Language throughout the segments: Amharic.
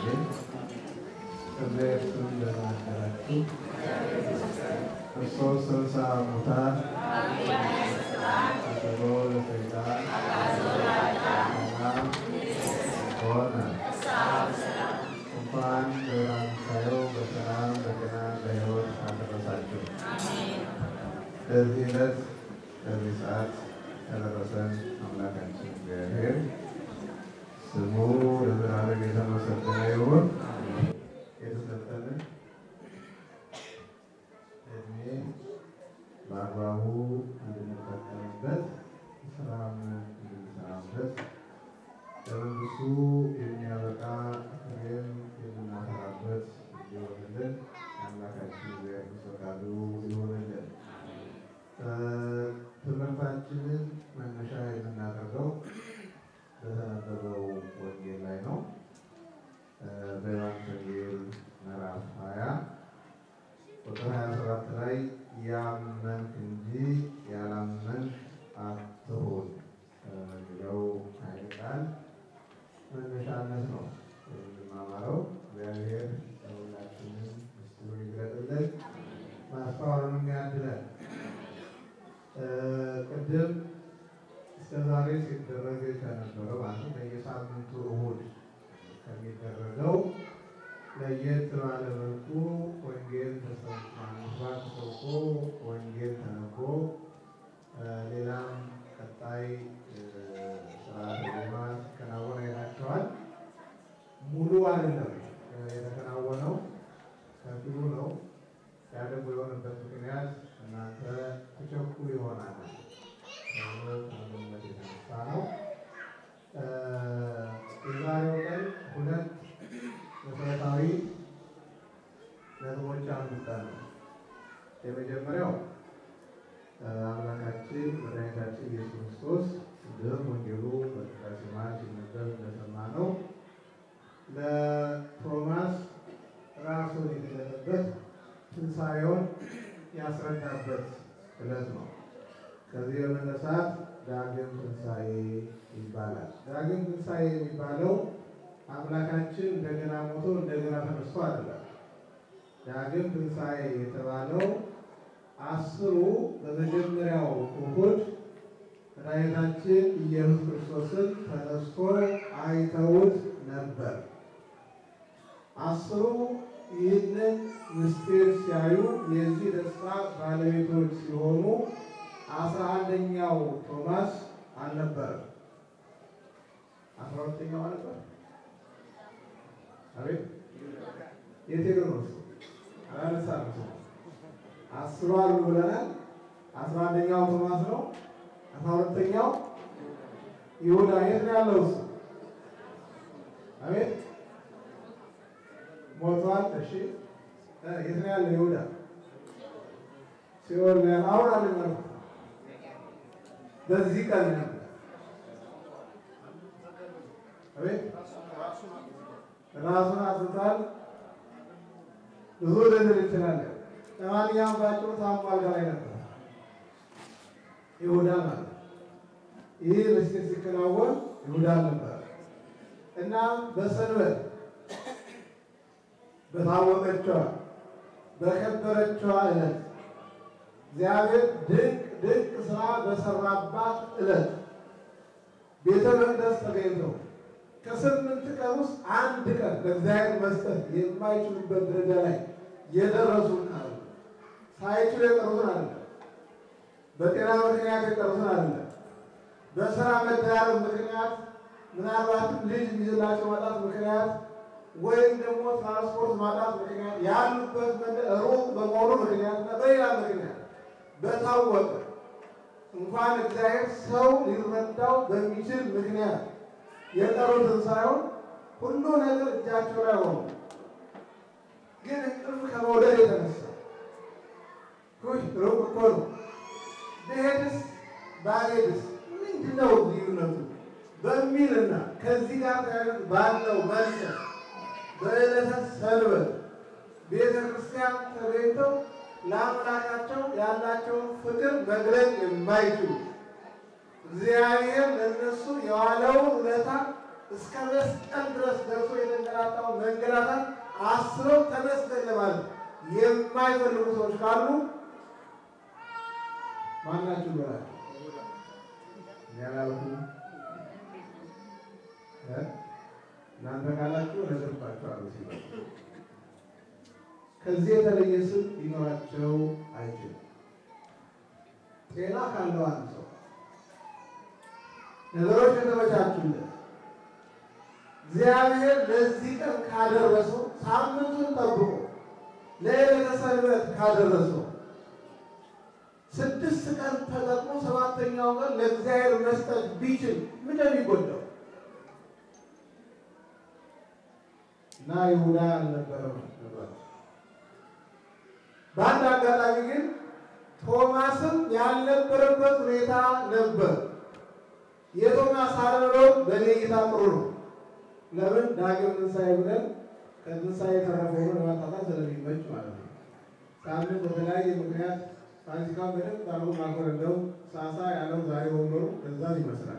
አሜን። እግዚአብሔር ስም ደህና አደራችሁ። ክርስቶስ ተንሥአ እሙታን አሰሮ ለሰይጣን ሰላም ሆነ። እንኳን ለብርሃነ ትንሣኤው በሰላም በጤና በሕይወት አደረሳችሁ። ለዚህ ዕለት ለዚህ ሰዓት ያደረሰን አምላካችን እግዚአብሔር ስሙ ለዘላለም የተመሰገነ ይሁን። የተሰጠንን እድሜ በአግባቡ እንድንጠቀምበት ስራም እንድንሰራበት ለመንግስቱ የሚያበቃ ፍሬም የምናፈራበት እንዲሆንልን የአምላካችን እግዚአብሔር ፈቃዱ ይሆንልን። ትምህርታችንን መነሻ የምናደርገው በተነበበው ወንጌል ላይ ነው። በዮሐንስ ወንጌል ምዕራፍ 20 ቁጥር 27 ላይ ያመንክ እንጂ ያላመንክ አትሁን የሚለው ኃይለ ቃል መነሻነት ነው የምንማማረው። እግዚአብሔር ለሁላችንም ምስጢሩን ይግለጥልን፣ ማስተዋሉንም ያድለን። ቅድም እስከ ዛሬ ሲደረግ ከነበረው ማለት በየሳምንቱ እሁድ ከሚደረገው ለየት ባለ መልኩ ወንጌል ተሰምቷል፣ ተሰብኮ ወንጌል ተነቦ ሌላም ቀጣይ ስርዓተ ዜማ ሲከናወን አይታችኋል። ሙሉ አይደለም የተከናወነው፣ ከፊሉ ነው። ያ ደግሞ የሆነበት ምክንያት እናንተ ትቸኩሉ ይሆናል ተብሎ ከመገመት የተነሳ ነው። የዛሬው ቀን ሁለት መሰረታዊ ነጥቦች አንስተን ነው። የመጀመሪያው አምላካችን መድኃኒታችን ኢየሱስ ክርስቶስ ቅድም ወንጌሉ በቅዳሴ መሃል ሲነበብ እንደሰማነው ለቶማስ ራሱን የገለጠበት ትንሣኤውን ያስረዳበት ዕለት ነው። ከዚህ በመነሳት ዳግም ትንሣኤ ይባላል። ዳግም ትንሣኤ የሚባለው አምላካችን እንደገና ሞቶ እንደገና ተነስቶ አይደለም። ዳግም ትንሣኤ የተባለው አስሩ በመጀመሪያው እሑድ መድኃኒታችን ኢየሱስ ክርስቶስን ተነስቶ አይተውት ነበር። አስሩ ይህንን ምስጢር ሲያዩ የዚህ ደስታ ባለቤቶች ሲሆኑ አስራ አንደኛው ቶማስ አልነበረም። አስራ ሁለተኛው አልነበረ። አቤት የት ሄዶ ነው? አላነሳም። አስሩ አሉ ብለናል። አስራ አንደኛው ቶማስ ነው። አስራ ሁለተኛው ይሁዳ የት ነው ያለው? እሱ አቤት ሞቷል። እሺ የት ነው ያለው? ይሁዳ ሲሆን አሁን አለ ማለት በዚህ ቀን ነበር። አቤት ራሱን አጥቷል። ብዙ ልንል እንችላለን። ለማንኛውም ባጭሩ ታሞ አልጋ ላይ ነበር ይሁዳ ማለት ይህ ምስጢር ሲከናወን ይሁዳ ነበር እና በሰንበት በታወቀችዋ በከበረችዋ ዕለት እግዚአብሔር ድንቅ ድንቅ ስራ በሰራባት ዕለት ቤተ መቅደስ ተገኝተው ከስምንት ቀን ውስጥ አንድ ቀን ለእግዚአብሔር መስጠት የማይችሉበት ደረጃ ላይ የደረሱን አሉ። ሳይችሉ የቀሩትን አለ። በጤና ምክንያት የቀሩትን አለ። በስራ መደራረብ ምክንያት ምናልባትም ልጅ የሚይዝላቸው ማጣት ምክንያት ወይም ደግሞ ትራንስፖርት ማጣት ምክንያት ያሉበት መንገድ ሩቅ በመሆኑ ምክንያት እና በሌላ ምክንያት በታወቀ እንኳን እግዚአብሔር ሰው ሊረዳው በሚችል ምክንያት የቀሩትን ሳይሆን ሁሉ ነገር እጃቸው ላይ ሆኖ ግን እንቅልፍ ከመውደድ የተነሳ ሩቅ እኮ ነው ብሄድስ ባልሄድስ ምንድን ነው ልዩነቱ በሚልና ከዚህ ጋር ተያይዞ ባለው መልሰት በዕለተ ሰንበት ቤተ ክርስቲያን ተገኝተው ለአምላካቸው ያላቸውን ፍቅር መግለጽ የማይችሉ እግዚአብሔር ለእነሱ የዋለውን ውለታ እስከ መስቀል ድረስ ደርሶ የተንገላታው መንገላታት አስረው ተመስገን ለማለት የማይፈልጉ ሰዎች ካሉ ማናችሁ በላቸው። ያላልኩ እናንተ ካላችሁ እነግርባችኋለሁ ሲባል ከዚህ የተለየ ስም ሊኖራቸው አይችልም። ጤና ካለው አንድ ሰው ነገሮች ከተመቻቹለት እግዚአብሔር ለዚህ ቀን ካደረሰው ሳምንቱን ጠብቆ ለዕለተ ሰንበት ካደረሰው ስድስት ቀን ተጠቅሞ ሰባተኛው ቀን ለእግዚአብሔር መስጠት ቢችል ምን የሚጎዳው? እና ይሁዳ አልነበረም ነበር። በአንድ አጋጣሚ ግን ቶማስም ያልነበረበት ሁኔታ ነበር። የቶማስ አለመኖር በእኔ እይታ ጥሩ ነው። ለምን ዳግም ትንሣኤ ብለን ከትንሣኤ የተረፈውን ለማጣጣም ስለሚመች ማለት ነው። ሳምንት በተለያየ ምክንያት ፋሲካን በደንብ አድርጎ ማክበር እንደው ሳሳ ያለው ዛሬ ወንበሩ እዛም ይመስላል።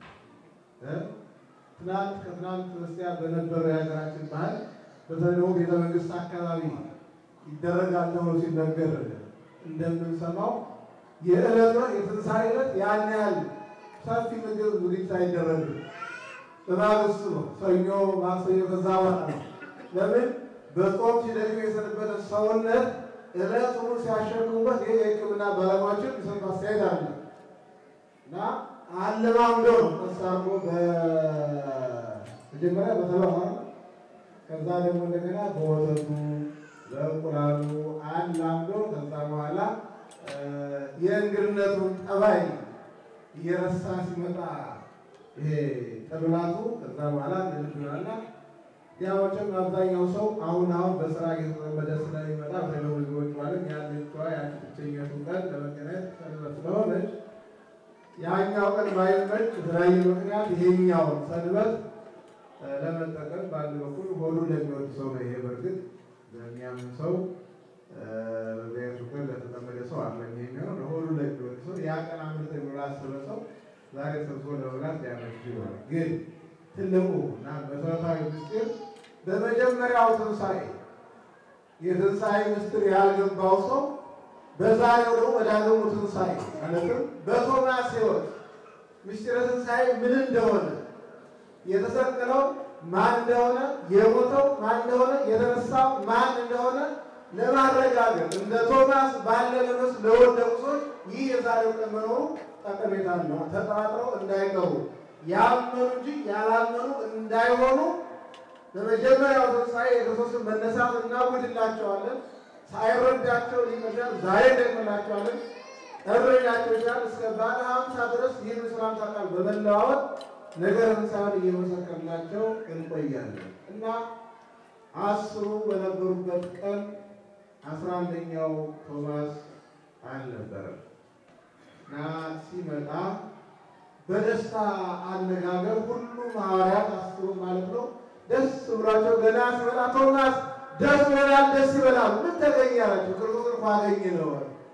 ትናንት ከትናንት በስቲያ በነበረው የሀገራችን ባህል በተለይ ደግሞ ቤተ መንግስት አካባቢ ይደረጋል ተብሎ ሲነገር እንደምንሰማው የዕለት ነው የትንሣኤ ዕለት ያን ያህል ሰፊ ምግብ ዝግጅት አይደረግም። በማግስቱ ነው ሰኞ፣ ማክሰኞ ከዛ በኋላ ነው። ለምን በጾም ሲደክም የሰነበተ ሰውነት ዕለት ሁሉ ሲያሸክሙበት ይህ የሕክምና ባለሙያዎችን የሚሰጡት አስተያየት አለ እና አለማምደው ነው ቀስ አድርጎ በመጀመሪያ በተባማ ከዛ ደግሞ እንደገና በወተቱ በእንቁላሉ አላምዶ ከዛ በኋላ የእንግድነቱን ጠባይ እየረሳ ሲመጣ ይሄ ጥብላቱ ከዛ በኋላ ልጅናና ያዎችም አብዛኛው ሰው አሁን አሁን በስራ እየተጠመደ ስለሚመጣ በተለይ ልጆች ማለት ያለቿ ያችኛቱ ቀን ለመገናኘት ሰንበት ስለሆነች ያኛው ቀን ባይመች በተለያየ ምክንያት ይሄኛውን ሰንበት ለመጠቀም በአንድ በኩል ሆዱ ለሚወድ ሰው ነው። ይሄ በእርግጥ ለሚያምን ሰው በቤቱ ቀን ለተጠመደ ሰው አለ የሚሆነው ለሆዱ ለሚወድ ሰው ያ ቀን አምልጦ ብሎ ላሰበ ሰው ዛሬ ሰብሶ ለመብላት ሊያመች ይሆናል። ግን ትልቁ እና መሰረታዊ ምስጢር በመጀመሪያው ትንሣኤ የትንሣኤ ምስጢር ያልገባው ሰው በዛሬው ደግሞ በዳግሙ ትንሣኤ ማለትም በቶማስ ሕይወት ምስጢረ ትንሣኤ ምን እንደሆነ የተሰቀለው ማን እንደሆነ የሞተው ማን እንደሆነ የተነሳው ማን እንደሆነ ለማረጋገጥ እንደ ቶማስ ባለ ለመስ ለወደቁ ሰዎች ይህ የዛሬው ቀን መኖሩ ጠቀሜታ ነው። ተጠራጥረው እንዳይቀሩ ያመኑ እንጂ ያላመኑ እንዳይሆኑ በመጀመሪያው ትንሣኤ የክርስቶስን መነሳት እናውጅላቸዋለን። ሳይረዳቸው ሊመሻል ዛሬ ደግመላቸዋለን። እረዳቸው ይችላል እስከ ባለ ሀምሳ ድረስ ይህን ሰላምታ ቃል በመለዋወጥ ነገር ትንሣኤውን እየመሰከርናቸው እንቆያለን እና አስሩ በነበሩበት ቀን አስራ አንደኛው ቶማስ አልነበረም እና ሲመጣ በደስታ አነጋገር ሁሉም ሐዋርያት አስሩ ማለት ነው ደስ ብሏቸው ገና ሲመጣ ቶማስ ደስ ይበላል፣ ደስ ይበላል። ምን ተገኘ አላቸው። ክርስቶስ እንኳ አገኘ ነው።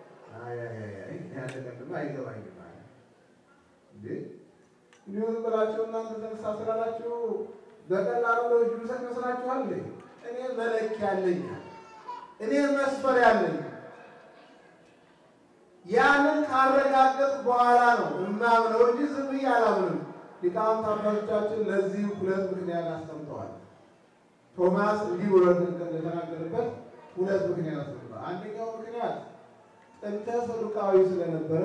ያለቀድማ አይገባኝም ማለት እንዴ እንዲሁ ዝም ብላችሁ እናንተ ተነሳ ስላላችሁ በቀላሉ ለእጁ ልሰጥ መስላችኋል? እኔ መለኪያ አለኝ፣ እኔ መስፈሪያ አለኝ። ያንን ካረጋገጥ በኋላ ነው እማምነው እንጂ ዝም ብዬ አላምንም። ሊቃውንት አባቶቻችን ለዚህ ሁለት ምክንያት አስቀምጠዋል። ቶማስ እንዲህ ብሎ እንደተናገረበት ሁለት ምክንያት አስቀምጠዋል። አንደኛው ምክንያት ጥንተ ሰዱቃዊ ስለነበረ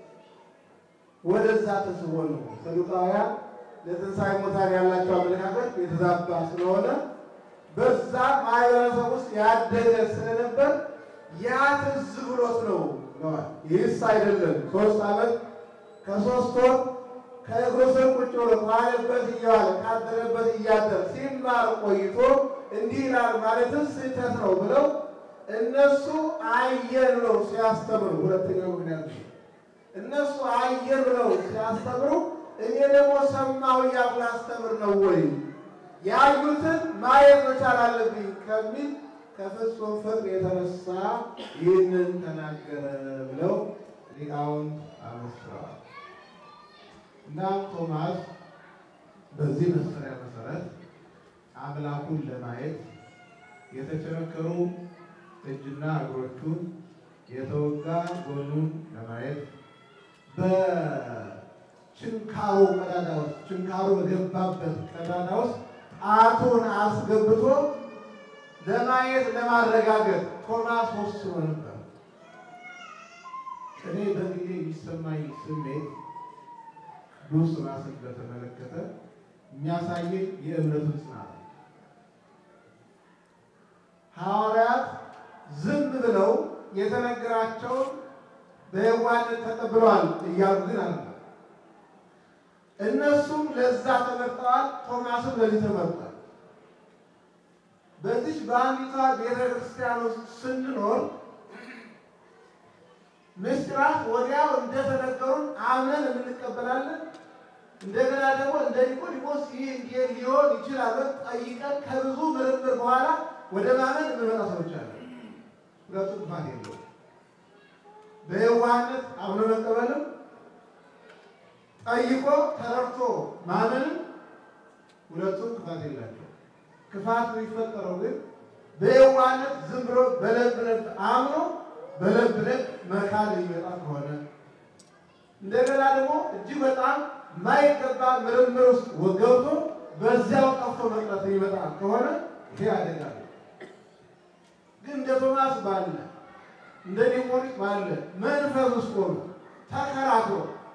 ወደዛ ተስቦ ነው። ሰዱቃውያን ለትንሣኤ ሙታን ያላቸው አመለካከት የተዛባ ስለሆነ በዛ ማህበረሰብ ውስጥ ያደገ ስለነበር ያ ትዝ ብሎት ነው ብለዋል። ይህስ አይደለም ሶስት ዓመት ከሶስት ወር ከእግሩ ስር ቁጭ ብሎ ካለበት እየዋለ ካደረበት እያደር ሲማር ቆይቶ እንዲህ ይላል ማለትም ስህተት ነው ብለው እነሱ አየን ብለው ሲያስተምሩ፣ ሁለተኛው ምክንያት ነው። እነሱ አየን ብለው ሲያስተምሩ እኔ ደግሞ ሰማሁ እያልኩ ላስተምር ነው ወይ? ያዩትን ማየት መቻል አለብኝ ከሚል ከፍጹም ፍቅር የተነሳ ይህንን ተናገረ ብለው ሊቃውንት አመስክረዋል። እና ቶማስ በዚህ መስፈሪያ መሰረት አምላኩን ለማየት የተቸነከሩ እጅና እግሮቹን የተወጋ ጎኑን ለማየት በችንካሩ ቀዳዳ ውስጥ ችንካሩ በገባበት ቀዳዳ ውስጥ ጣቱን አስገብቶ ለማየት ለማረጋገጥ ቶማስ ወስኖ ነበር። እኔ በጊዜ የሚሰማኝ ስሜት ቅዱስ ቶማስን በተመለከተ የሚያሳየኝ የእምነቱን ጽናት ነው። ሐዋርያት ዝም ብለው የተነገራቸውን በየዋህነት ተቀብለዋል እያሉ ግን አለ። እነሱም ለዛ ተመርጠዋል፣ ቶማስም ለዚህ ተመርጧል። በዚች በአንዲቷ ቤተ ክርስቲያን ውስጥ ስንኖር ምስጢራት ወዲያው እንደተነገሩን አምነን እንቀበላለን። እንደገና ደግሞ እንደ ኒቆዲሞስ ይህ እንዲህ ሊሆን ይችላል ጠይቀን ከብዙ ምርምር በኋላ ወደ ማመን የምንመጣ ሰዎች አለ። ሁለቱም ክፋት የለውም። በየዋህነት አምኖ መቀበልም ጠይቆ ተረድቶ ማመንም ሁለቱም ክፋት የላቸው። ክፋት የሚፈጠረው ግን በየዋህነት ዝም ብሎ በለብ ለብ አምኖ በለብ ለብ መካድ የሚመጣ ከሆነ እንደገና ደግሞ እጅግ በጣም ማይገባ ምርምር ውስጥ ገብቶ በዚያው ጠፍቶ መቅረት የሚመጣ ከሆነ ይሄ አደጋ ነው። ግን እንደ ቶማስ ባለ እንደ ኒቆዲሞስ ባለ መንፈስ ውስጥ ሆኖ ተከራክሮ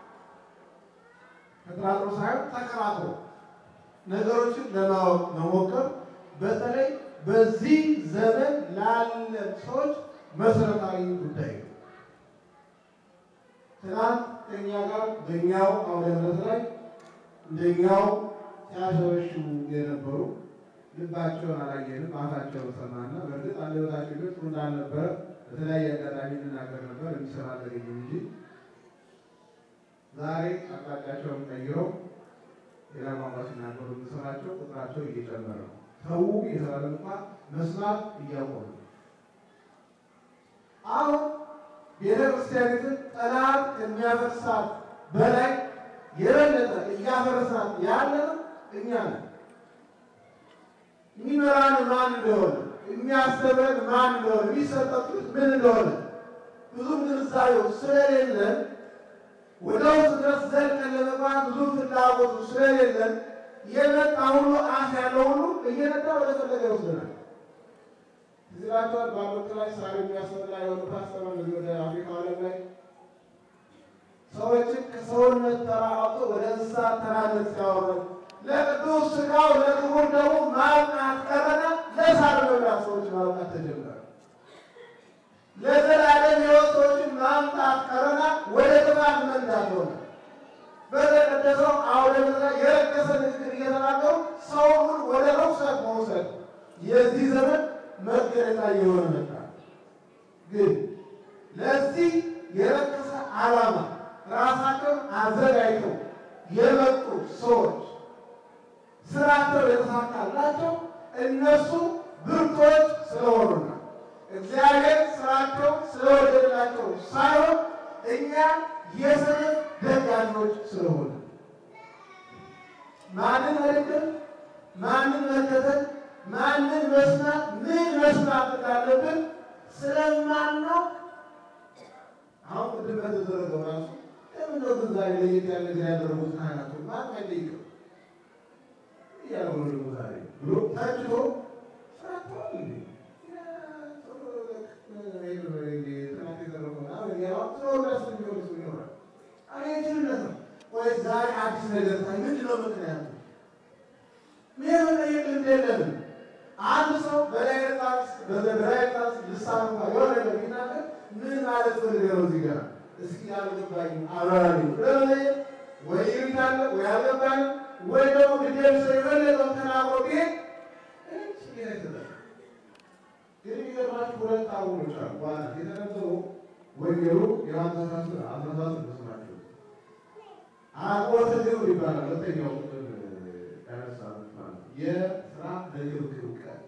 ተከራክሮ ሳይሆን ተከራክሮ ነገሮችን ለማወቅ መሞከር በተለይ በዚህ ዘመን ላለ ሰዎች መሰረታዊ ጉዳይ ነው። ትናንት ከእኛ ጋር በእኛው አውደ ምሕረት ላይ እንደኛው ሲያሸበሽቡ የነበሩ ልባቸውን አላየንም፣ አፋቸውን ሰማና በእርግጥ አንደበታቸው ግን ጥሩ እንዳልነበረ በተለያየ አጋጣሚ እንናገር ነበር። የሚሰማ አልተገኘም እንጂ ዛሬ አቅጣጫቸውን ቀይረው ሌላ ቋንቋ ሲናገሩ የምንሰማቸው ቁጥራቸው እየጨመረ ነው። ሰው የተባለ እንኳን መስማት እያቆሙ ነው። አሁን ቤተ ክርስቲያኒትን ጠላት ከሚያፈርሳት በላይ የበለጠ እያፈረሳት ያለነው እኛ ነን። የሚመራን ማን እንደሆነ የሚያስተምረን ማን እንደሆነ የሚሰጠት ምን እንደሆነ ብዙም ግንዛቤው ስለሌለን ወደ ውስጥ ድረስ ዘልቀን ለመግባት ብዙ ፍላጎቱ ስለሌለን የመጣ ሁሉ አፍ ያለው ሁሉ እየነዳ ወደ ፈለገ ይወስደናል። እዚላቸዋል በአመት ላይ ሳር የሚያስበላ የሆነ ፓስተር እንደዚህ ወደ አፍሪካ ዓለም ላይ ሰዎችን ከሰውነት ተራ አውጥቶ ወደ እንስሳት ተራነት ሲያወረድ ለቅዱስ ሥጋው ለክቡር ደሙ ማብቃት ቀረና ለሳር መብላት ሰዎች ማብቃት ተጀመረ። ለዘላለም ሕይወት ሰዎችን ማምጣት ቀረና ወደ ጥፋት መንዳት ሆነ። በተቀደሰው አውደ ምሕረት የረከሰ ንግግር እየተናገሩ ሰውን ወደ ርኩሰት መውሰድ የዚህ ዘመን መገለጫ እየሆነ መጣ። ግን ለዚህ የረከሰ ዓላማ ራሳቸውን አዘጋጅተው የመጡ ሰዎች ስራቸው የተሳካላቸው እነሱ ብርቶች ስለሆኑና እግዚአብሔር ስራቸው ስለወደደላቸው ሳይሆን እኛ የሰነፍ ደጋኞች ስለሆነ ማንን መደገፍ፣ ማንን መከተል፣ ማንን መስማት፣ ምን መስማት እንዳለብን ስለማናውቅ አሁን ቅድም በተደረገው ራሱ ለምን ነው ግን ዛሬ ለየት ያለ ጊዜ ያደረጉት ካህናቱ ማን አይጠይቅም እያለ ነው ደግሞ ዛሬ ብሎ ታጭቶ ስራተዋል እንዴ ዛሬ አዲስ ነገር ታይ ምንድን ነው ምክንያቱ? ምን መጠየቅ ልምድ የለንም። አንድ ሰው በላይ ጣስ በላይ ጣስ ልሳን እንኳ የሆነ ነገር ቢናገር ምን ማለት ፈልገህ ነው እዚህ ጋር እስኪ አልገባኝም አብራሪው ለመጠየቅ ወይ ይሉታል ወይ አልገባኝም ወይ ደግሞ ግዴም ሰው የፈለገውን ተናግሮ ቢሄድ ግን የሚገርማችሁ ሁለት አቡኖች አሉ። ዋና የተነበሩ ወንጌሉ ዮሐንስ አስራ አስራ ሰባት ናቸው። አቆተ ግብር ይባላል። ሁለተኛው ቁጥር ያነሳሉት ማለት የስራ ለግብግብ ቀን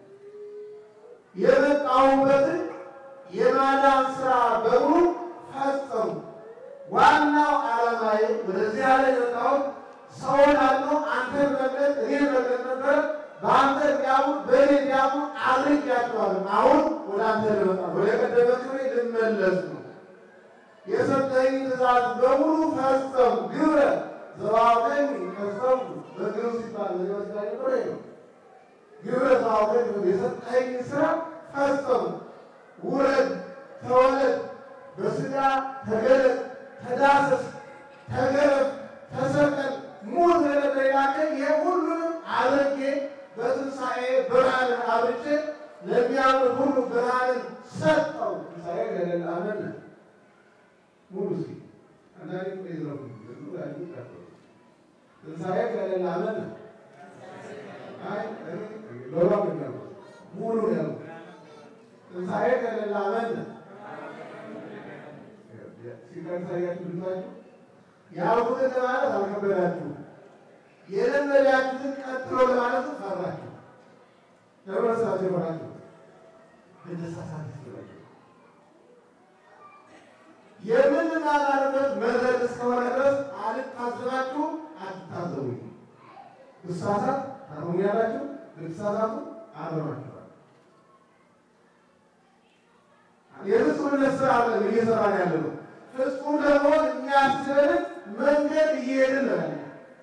የመጣሁበትን የማዳን ስራ በሙሉ ፈጸሙ። ዋናው ዓላማዬ ወደዚህ ያለ የመጣሁት ሰውን አድኖ አንተን መግለጥ እኔን መግለጥ ነበረ። በአንተ እንዲያምኑ በእኔ እንዲያምኑ አድርጌያቸዋለሁ። አሁን ወደ አንተ ልመጣ ወደ ቀደመ ክብሬ ልመለስ ነው። የሰጠኝ ትእዛዝ በሙሉ ፈጸሙ። ግብረ ዘዋውከኝ ፈጸሙ። በግብ ሲባል በዚያ ነበረ ነው ግብረ ዘዋውከኝ የሰጠኝ ስራ ፈጸሙ። ውረድ፣ ተወለድ፣ በስጋ ተገለጥ፣ ተዳሰስ፣ ተገረፍ፣ ተሰቀል፣ ሙት ለነበሬናከ የሁሉንም አድርጌ በትንሣኤ ብርሃንን አብርቼ ለሚያምኑ ሁሉ ብርሃንን ሰጠው። ትንሣኤ ገለል አመነ ሙሉ እስኪ አንዳንድ ጊዜ ይዝረፉ ትንሣኤ ገለል አመነ አይ ሎባ ሙሉ ነው ትንሣኤ ገለል አመነ ሲቀርሳያችሁ ልታችሁ ያልኩትን ለማለት አልከበዳችሁ፣ የለመዳችሁትን ቀጥሎ ለማለት ፈራችሁ። ለመሳት የሆናችሁ እንደሳሳት ይችላችሁ የምንማማርበት መድረክ እስከሆነ ድረስ አልታዘባችሁ፣ አትታዘቡኝ። ብሳሳት ታርሙኛላችሁ፣ ብትሳሳቱ አርማችኋል። የፍጹምነት ስራ አለን እየሰራን ያለ ነው። ፍጹም ለመሆን የሚያስችለን መንገድ እየሄድን ነው ያለ።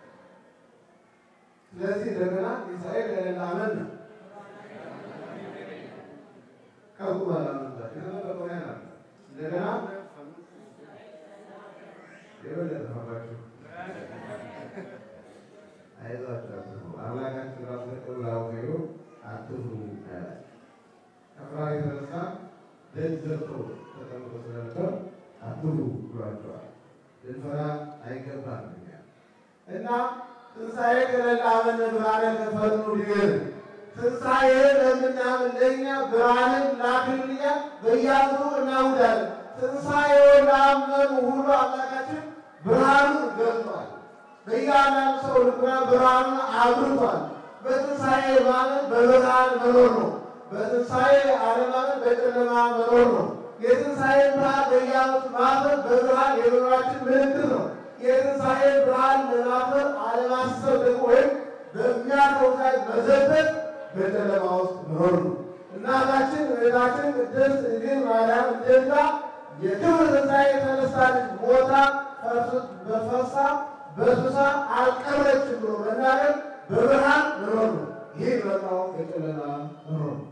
ስለዚህ እንደገና ትንሣኤ ገለል አመነ ቀቁ እንደገና የበለጠ ፈራችሁ። አይዟችሁ አምላካችን ራሱ ተቀብላው ሄዶ አትፍሩ ያላል። ከፍርሃት የተነሳ ደጅ ዘግተው ተቀምጦ ስለነበር አትፍሩ ብሏቸዋል። ልንፈራ አይገባም እኛ እና ትንሣኤ ገለል አመነ ብርሃነ ከፈኑ ዲገር ትንሣኤ ለምናምን ለእኛ ብርሃንን ላክልኛ በየዓመቱ እናውዳለን። ትንሣኤውን ላመኑ ሁሉ አምላካችን ብርሃኑን ገልጧል። በእያንዳንዱ ሰው ልቡና ብርሃኑን አብርቷል። በትንሣኤ ማመን በብርሃን መኖር ነው። በትንሣኤ አለማመን በጨለማ መኖር ነው። የትንሣኤ ብርሃን በየዓመቱ ማመን በብርሃን የመኖራችን ምልክት ነው። የትንሣኤ ብርሃን ለማመን አለማሰብ ደግሞ ወይም በሚያቆጣይ መዘበት በጨለማ ውስጥ መኖር ነው። እናታችን እመቤታችን ቅድስት ድንግል ማርያም እንደዛ የክብር ትንሣኤ የተነሳች ሞታ በፈሳ በሱሳ አልቀረችም ብሎ መናገር በብርሃን መኖር ነው። ይህ በጣው የጨለማ መኖር ነው።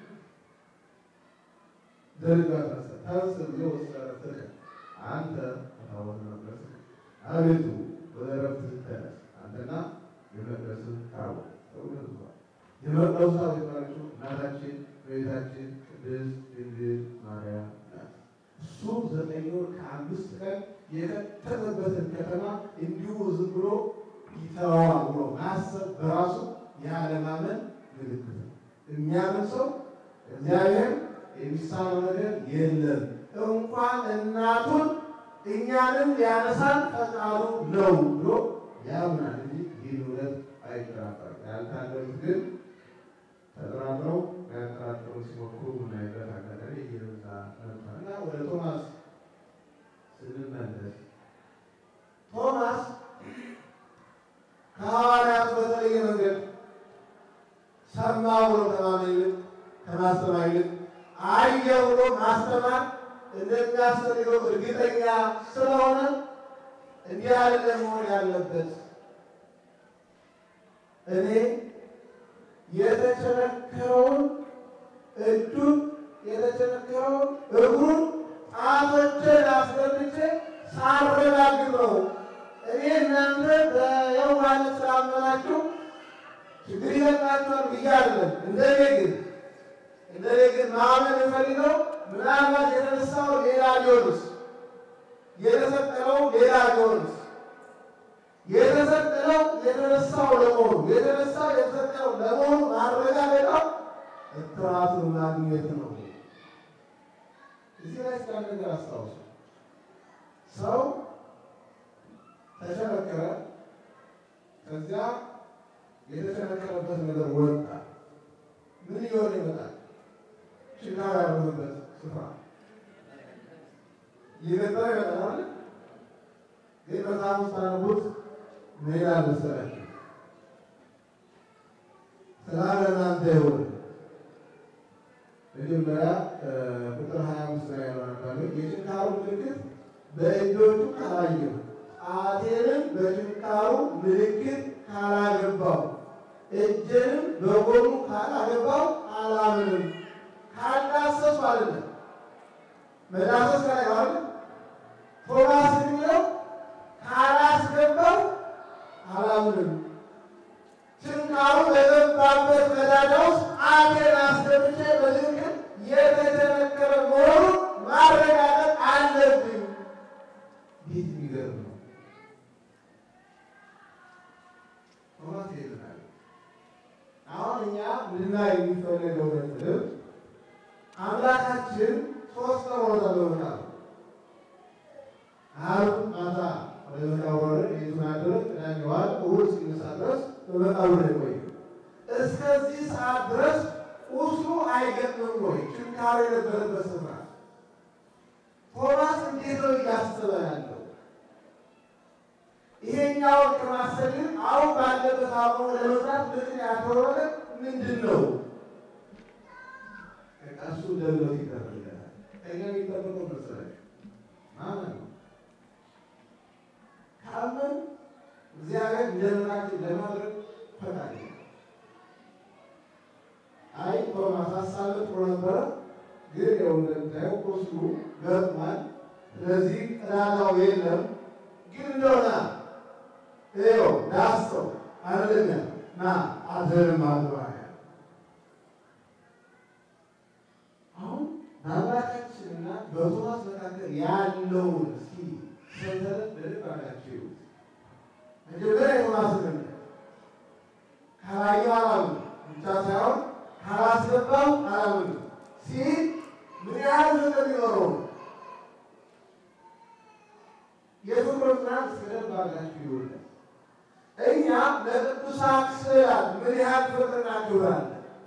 ዘርጋ ተንስ ብሎ ወሰረትህ አንተ ታወት መቅደስ አቤቱ ወደ ዕረፍትህ ተነስ አንተና የመቅደስህ ታቦት ተውለዟል። የመቅደሱ ታቦት የባለችው እናታችን እመቤታችን ቅድስት ድንግል ማርያም ናት። እሱ ዘጠኝ ወር ከአምስት ቀን የከተተበትን ከተማ እንዲሁ ዝም ብሎ ይተዋዋል ብሎ ማሰብ በራሱ የአለማመን ምልክት ነው። የሚያምን ሰው እግዚአብሔር የሚሳነው ነገር የለም። እንኳን እናቱን እኛንም ሊያነሳን ፈቃዱ ነው ብሎ ያምናል እንጂ ይህን እውነት አይጠራጠርም። ያልታደሉት ግን ተጠራጥረው ያጠራጥሩ ሲሞክሩ ምናይበት አጋጣሚ እየበዛ ነበር እና ወደ ቶማስ ስንመለስ ቶማስ ከሐዋርያት በተለየ መንገድ ሰማ ብሎ ከማመን ይልቅ ከማስተማር ይልቅ አየ ብሎ ማስተማር እንደሚያስፈልገው እርግጠኛ ስለሆነ እንዲህ ያለ መሆን ያለበት እኔ የተቸነከረውን እጁን የተቸነከረውን እግሩን ጣቶችን አስገብቼ ሳረጋግጥ ነው። እኔ እናንተ በየዋህነት ስላመናችሁ ችግር ይገጥማችኋል ብዬ አይደለም። እንደኔ ግን እንደኔ ግን ማመን የምፈልገው ምናልባት የተነሳው ሌላ ሊሆንስ የተሰቀለው ሌላ ሊሆንስ የተሰቀለው የተነሳው ለመሆኑ የተነሳው የተሰቀለው ለመሆኑ ማረጋገጫው እትራቱን ማግኘት ነው። እዚህ ላይ ስለ ነገር አስታውሱ። ሰው ተቸነከረ፣ ከዚያ የተቸነከረበት ነገር ወጣ። ምን እየሆነ ይመጣል? ችጋር ያለበት ስፍራ እየገጠረ ይመጣል። ግን በጣም ውስጥ አነቡት ምን ይላል መሰላችሁ? ሰላም ለእናንተ ይሁን። መጀመሪያ ቁጥር ሀያ አምስት ላይ ያለው የችንካሩ ምልክት በእጆቹ ካላየሁ ጣቴንም በችንካሩ ምልክት ካላገባው እጄንም በጎኑ ካላገባው አላምንም። ካላሰሱ አይደለም መዳሰስ ላይ ማለት ቶማስ የሚለው ካላስገባው አላምንም። ችንካሩ በገባበት ቀዳዳ ውስጥ ጣቴን አስገብቼ በትክክል የተቸነከረ መሆኑን ማረጋገጥ አለብኝ። ይህ የሚገርም ነው። ቶማስ ይልናል። አሁን እኛ ልናይ የሚፈለገው ነጥብ አምላካችን ሶስት ቀን ወረደልናል። ዓርብ ማታ ወደ መቃብር ቤቱን አደረ። ቅዳሜ ዋለ። እሑድ እስኪነሳ ድረስ በመቃብር ላይ ቆየ። እስከዚህ ሰዓት ድረስ ቁስሉ አይገጥምም ወይ? ችንካሩ የነበረበት ስፍራ ቶማስ እንዴት ነው እያሰበ ያለው? ይሄኛውን ከማሰብ ይልቅ አሁን ባለበት አቁሞ ለመስራት ምክንያት የሆነ ምንድን ነው? እሱ ደብሎት ይደረጋል። ከኛ የሚጠበቀው መሰለሽ ማለት ነው ካመን እግዚአብሔር እንደምናችን ለማድረግ ፈቃድ አይ ቶማስ ሀሳብ ጥሩ ነበረ፣ ግን ያው እንደምታየው ቁስሉ ገጥሟል። ስለዚህ ቀዳዳው የለም ግን እንደሆነ ይኸው ዳሰው አይደለም ና አዘርም አልባያ አሁን በአምላካችንና በቶማስ መካከል ያለውን እስኪ ሰንሰለት በልብ አላችሁ። መጀመሪያ የቶማስ ነው ካላየው አላምንም ብቻ ሳይሆን ካላስገባው አላምንም ሲል ምን ያህል ፍቅር ሊኖረው ነው። የፍቅር ጽናት እስከደብ አድርጋችሁ ይሆናል። እኛ ለቅዱሳት ስዕላት ምን ያህል ፍቅር እናክብራለን።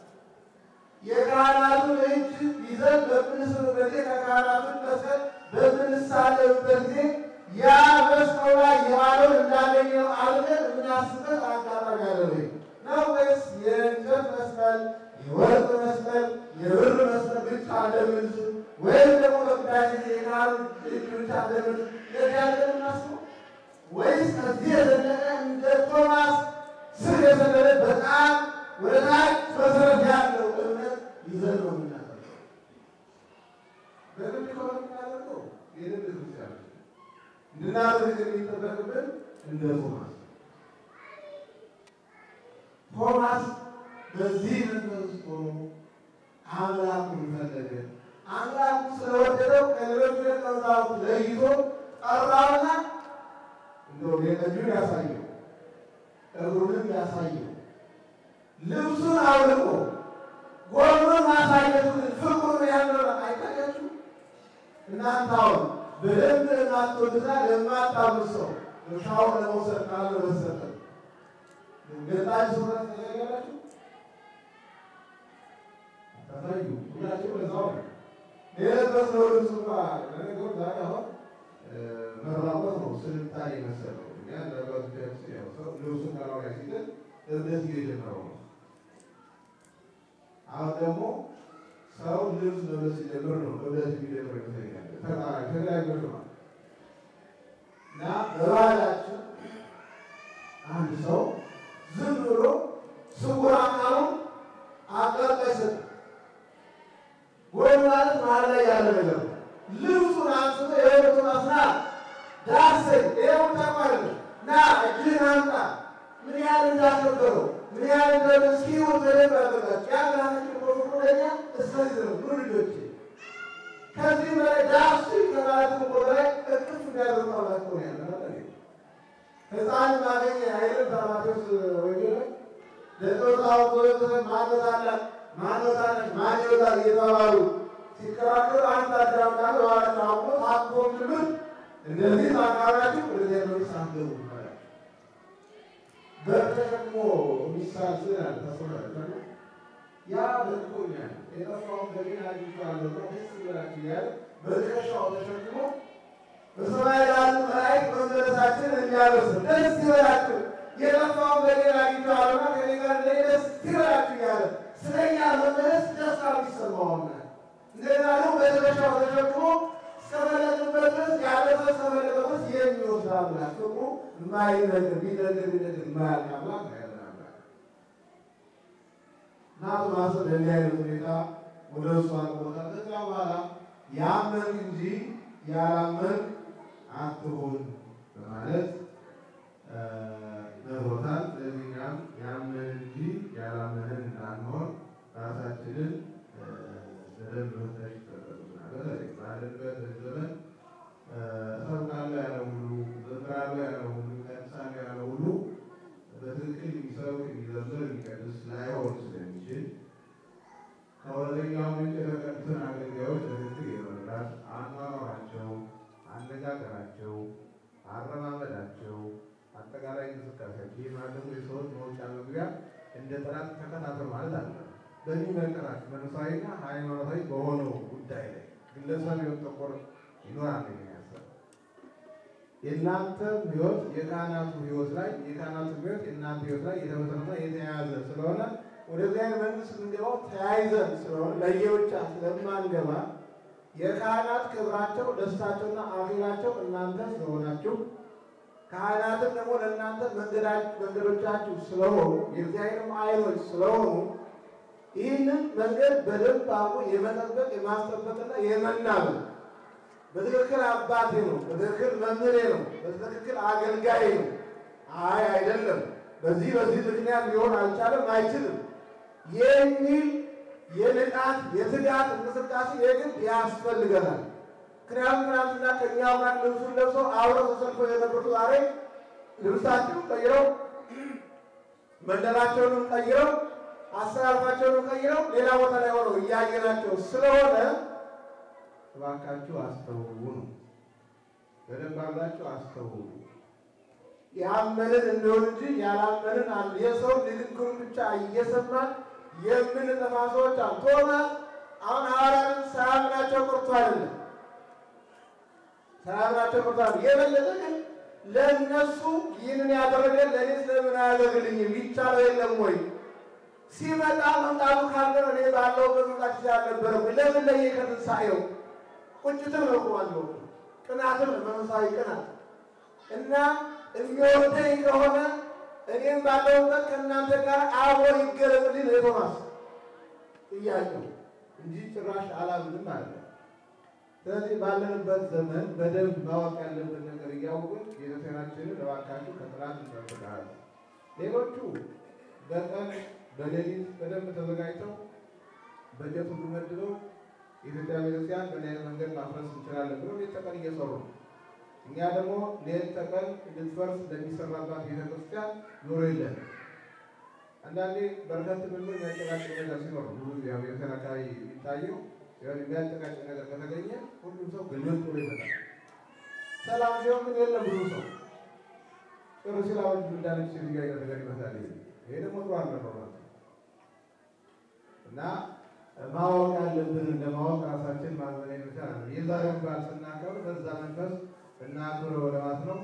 የካህናቱን እጅ ይዘን በምንስምበት ጊዜ ከካህናቱን መስቀል በምንሳለምበት ጊዜ ያ መስቀሉ ላይ የዋለውን እንዳገኘው አድርገን የምናስበት አጋጣሚ አለ ወይ ነው ወይስ የእንጨት መስቀል፣ የወርቅ መስቀል፣ የብር መስቀል ብቻ እንደምንስል ወይም ደግሞ በቅዳሴ ጊዜ የካህኑ እጅ ብቻ እንደምንስል ለዚህ አድርገን እናስበው ወይስ ከዚህ የዘለቀ እንደ ቶማስ ስር የሰደደ በጣም ወደ ታች መሰረት ያለው እምነት ይዘን ነው የምናደርገው። በግድ ከሆነ የምናደርገው የልብ ክርስቲያን እንድናደርግ የሚጠበቅብን እንደ ቶማስ ቶማስ በዚህ መንፈስ ውስጥ ሆኖ አምላኩን ፈለገ። አምላኩ ስለወደደው ከሌሎች ደቀ መዛሙርት ለይቶ ጠራውና እንደው የቀኙን ያሳየው እግሩንም ያሳየው ልብሱን አውልቆ ጎኑን ማሳየቱን ፍቅሩን ያለው አይታያችሁ። እናንተ አሁን በደንብ ለማትወድና ለማታምኑ ሰው እርሻውን ለመውሰድ ካለ መሰጠ ገጣች ሱረት ተዘጋላችሁ ታሳዩ ሁላችሁ ለዛው የለበስነው ልብስ እንኳ ለነገሩ ዛሬ አሁን መራቆት ነው ስልጣኔ መሰለው እኛ ለበት ያው ሰው ልብሱን ከላው ላይ ሲጥል እብደት እየጀመረው ነው። አሁን ደግሞ ሰው ልብስ መልበስ ሲጀምር ነው እብደት የሚጀምር ይመስለኛል። ተቃራኒ ተለያዩ ነው እና በባህላችን አንድ ሰው ዝም ብሎ ስውር አካሉን አቀርቀ ይሰጥ ወይ ማለት መሀል ላይ ያለ ነገር ነው። ልብሱን አንስቶ የወሩን አስና ዳሰኝ ይኸው ተቋል ና እጅህን አምጣ ምን ያህል እንዳከበረው ምን ያህል እንደመስኪው በደንብ ያደረጋቸው ያ ግራናችን ቆፍቁረኛ እስከዚህ ነው ኑ ልጆች ከዚህ በላይ ዳሱ ከማለትም እኮ በላይ እቅፍ እንዲያደርጉ አምላክ ሆነ ያለ ህፃን ማገኘ አይልም በማቴዎስ ወንጌል ላይ ደቀ መዛሙርቱ ማነት አላት ማነት አለች ማን ይወጣል እየተባሉ ሲከራከሩ አንድ አዳም ካለ በኋላ አቁሞ ታቅፎ ምልምል እነዚህ ማቃራችሁ ወደዚያ መንግስት አትገቡ ይባላል። በር ተሸክሞ የሚሳል ስዕል አለ ታስባላችሁ። ያ በልኮኛል የጠፋውን በጌን አግኝቼዋለሁ ብሎ ደስ ይበላችሁ እያለ በትከሻው ተሸክሞ በሰማይ ላሉ መላእክት መመለሳችን እንዲያደርስ ደስ ይበላችሁ የጠፋውን በሌላ አግኝተዋልና ከኔ ጋር ላይ ደስ ይበላችሁ እያለ ስለኛ መመለስ ደስታ የሚሰማውና እንደገና ደግሞ በትከሻው ተሸክሞ እስከፈለግበት ድረስ ያለፈ እስከፈለገ ድረስ የሚወስድ አምላክ ፍቅሩ የማይነግር ቢነግር ቢነግር የማያልቅ አምላክ ነው ያለን አምላክ እና ቶማስ ለእንዲህ አይነት ሁኔታ ወደ እሱ አቅርቦታል። ከዚያ በኋላ ያመን እንጂ ያላመን አትሁን በማለት ነግሮታል። ስለዚህ እኛም ያመን እንጂ ያላመንን እንዳንሆን ራሳችንን በደንብ መፈተሽ ይጠበቅብናል። በተለይ ባለንበት ዘመን እሰብካለሁ ያለው ሁሉ ዘምራለሁ ያለው ሁሉ ቀድሳለሁ ያለው ሁሉ በትክክል የሚሰብክ የሚዘምር የሚቀድስ ላይሆን ስለሚችል ከወደኛው ምንጭ የተቀዱትን አገልጋዮች በትክክል የመረዳት አኗኗራቸው፣ አነጋገራቸው፣ አረማመዳቸው፣ አጠቃላይ እንቅስቃሴያቸው ይህ ማለት ደግሞ የሰዎች መውጫ መግቢያ እንደ ጠላት ተከታተል ማለት አለ። በሚመለከታቸው መንፈሳዊና ሃይማኖታዊ በሆነው ጉዳይ ላይ ግለሰብ ህይወት ተኮር ይኖራል የሚያሰብ የእናንተ ህይወት የካህናቱ ህይወት ላይ የካህናቱ ህይወት የእናንተ ህይወት ላይ የተመሰረተ የተያያዘ ስለሆነ ወደ እግዚአብሔር መንግስት የምንገባው ተያይዘን ስለሆነ ለየብቻ ስለማንገባ የካህናት ክብራቸው ደስታቸውና አክሊላቸው እናንተ ስለሆናችሁ ካህናትም ደግሞ ለእናንተ መንገዶቻችሁ ስለሆኑ የእግዚአብሔርም አይኖች ስለሆኑ ይህንን መንገድ በደንብ አርጎ የመጠበቅ የማስጠበቅና የመናበብ በትክክል አባቴ ነው፣ በትክክል መምህሬ ነው፣ በትክክል አገልጋይ ነው። አይ አይደለም፣ በዚህ በዚህ ምክንያት ሊሆን አልቻለም፣ አይችልም የሚል የንቃት የትጋት እንቅስቃሴ የግድ ያስፈልገናል። ምክንያቱም ትናንትና ከእኛው ጋር ልብሱን ለብሰው አብረው ተሰልፈው የነበሩት ዛሬ ልብሳቸውን ቀይረው መንደራቸውንም ቀይረው አሰራርፋቸውን ቀይረው ሌላ ቦታ ላይ ሆነው እያየናቸው ስለሆነ እባካችሁ አስተውሉ ነው። በደንብ አድርጋችሁ አስተውሉ። ያመንን እንደሆን እንጂ ያላመንን አሉ። የሰው ንግግሩን ብቻ እየሰማን የምንጠፋ ሰዎች አሉ። ቶማስ አሁን ሐዋርያትን ሳያምናቸው ቀርቶ አይደለም፣ ሳያምናቸው ቀርቶ አይደለም። የበለጠ ግን ለእነሱ ይህንን ያደረገ ለእኔ ስለምን አያደርግልኝም? ይቻለው የለም ወይ ሲመጣ መምጣቱ ካልቀረ እኔ ባለሁበት መምጣት ይችላል ነበረ። ለምን ለየ ከትንሣኤው ቁጭትም ነው እኮ ቅናትም ነው መንፈሳዊ ቅናት እና የሚወደኝ ከሆነ እኔም ባለሁበት ከእናንተ ጋር አብሮ ይገለጽልኝ ነው የቶማስ ጥያቄው እንጂ ጭራሽ አላምንም አለ። ስለዚህ ባለንበት ዘመን በደንብ ማወቅ ያለብን ነገር እያወቅን ቤተክርስቲያናችንን እባካችሁ ከጥላት እንጠብቃለን። ሌሎቹ በቀን በሌሊት በደንብ ተዘጋጅተው በጀት ሁሉ መድበው የኢትዮጵያ ቤተክርስቲያን በምን አይነት መንገድ ማፍረስ እንችላለን ብለው ሌት ተቀን እየሰሩ ነው። እኛ ደግሞ ሌት ተቀን እንድትፈርስ ለሚሰራባት ቤተክርስቲያን ጆሮ የለን። አንዳንዴ በርከት ብሎ የሚያጨቃጭቅ ነገር ሲኖር ብዙ ያው ቤተክርስቲያን አካባቢ የሚታየው የሚያጨቃጭቅ ነገር ከተገኘ ሁሉም ሰው ግልብጥ ብሎ ይመጣል። ሰላም ሲሆን ግን የለም ብዙ ሰው ጥሩ ሲላወጅ እንዳለች ሴትዮ አይነት ነገር ይመስላል። ይሄ ደግሞ ጥሩ አልነበረም እና ማወቅ ያለብን እንደ ማወቅ ራሳችን ማዘን ይቻላል። የዛሬውን በዓል ስናከብር በዛ መንፈስ እናክብረው ለማለት ነው።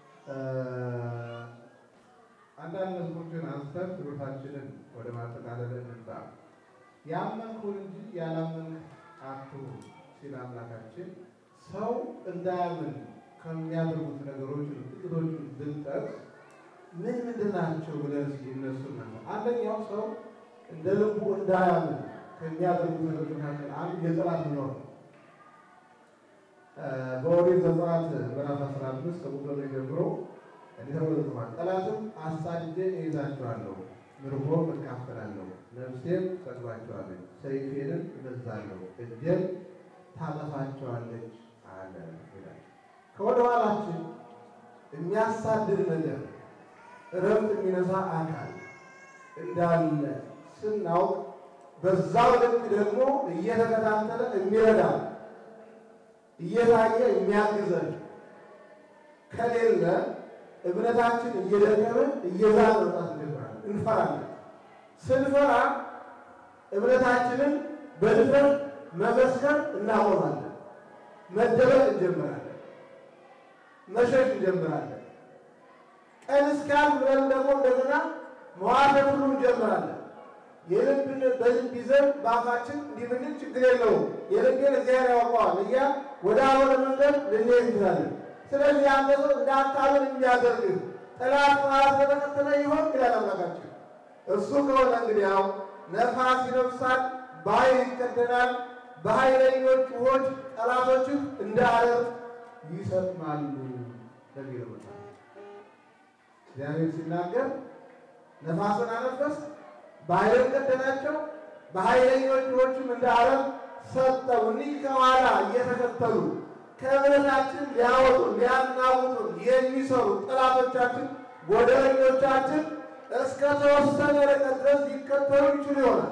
አንዳንድ መዝሙሮችን አንስተን ትምህርታችንን ወደ ማጠቃለል እንምጣ። ያመንኩን እንጂ ያላመንክ አትሁን ሲል አምላካችን ሰው እንዳያምን ከሚያደርጉት ነገሮች ጥቂቶቹን ብንጠቅስ ምን ምንድን ናቸው ብለን እስኪ እነሱን አንደኛው ሰው እንደ ልቡ እንዳያምን ከሚያደርጉት ነገሮች መካከል አንዱ የጠላት መኖር ነው። በኦሪት ዘጸአት ምዕራፍ አስራ አምስት ከቁጥር ጀምሮ እንዲህ ተብሎ ተጽፏል። ጠላትም አሳድጄ እይዛቸዋለሁ፣ ምርኮ እካፈላለሁ፣ ነፍሴም ትሰድባቸዋለች፣ ሰይፌንም እመዛለሁ፣ እጄም ታጠፋቸዋለች አለ ይላል። ከወደ ኋላችን የሚያሳድድ ነገር እረፍት የሚነሳ አካል እንዳለ ስናውቅ በዛው ልክ ደግሞ እየተከታተለ የሚረዳ እየታየ የሚያግዘን ከሌለ እምነታችን እየደከመ እየዛለ መውጣት እንጀምራለን፣ እንፈራለን። ስንፈራ እምነታችንን በድፍረት መመስከር እናቆማለን፣ መደበቅ እንጀምራለን፣ መሸሽ እንጀምራለን። ቀን እስካልፍ ብለን ደግሞ እንደገና መዋሸት ሁሉ እንጀምራለን። የልብን በልብ ይዘን በአፋችን እንዲህ ብንል ችግር የለውም የልቤን እግዚአብሔር ያውቀዋል እያ ወደ አልሆነ መንገድ ልንሄድ እንችላለን። ስለዚህ አንተ ሰው እንዳታምን የሚያደርግህ ጠላት ማለት በተከተለ ይሆን ይላል አምላካችን። እሱ ከሆነ እንግዲህ ያው ነፋስ ይነፍሳል፣ በኃይል ይቀደናል፣ በኃይለኞች ውኆች ጠላቶችን እንደ አለት ይሰጥማሉ ለሚለው እግዚአብሔር ሲናገር ነፋስን አነፈስ በኃይልን ቀደናቸው፣ በኃይለኞች ውኆችም እንደ አለት ሰጠው። እኒህ ከኋላ እየተከተሉ ከእምነታችን ሊያወጡን ሊያናውጡን የሚሰሩ ጠላቶቻችን ጎደለኞቻችን እስከ ተወሰነ ርቀት ድረስ ሊከተሉ ይችሉ ይሆናል።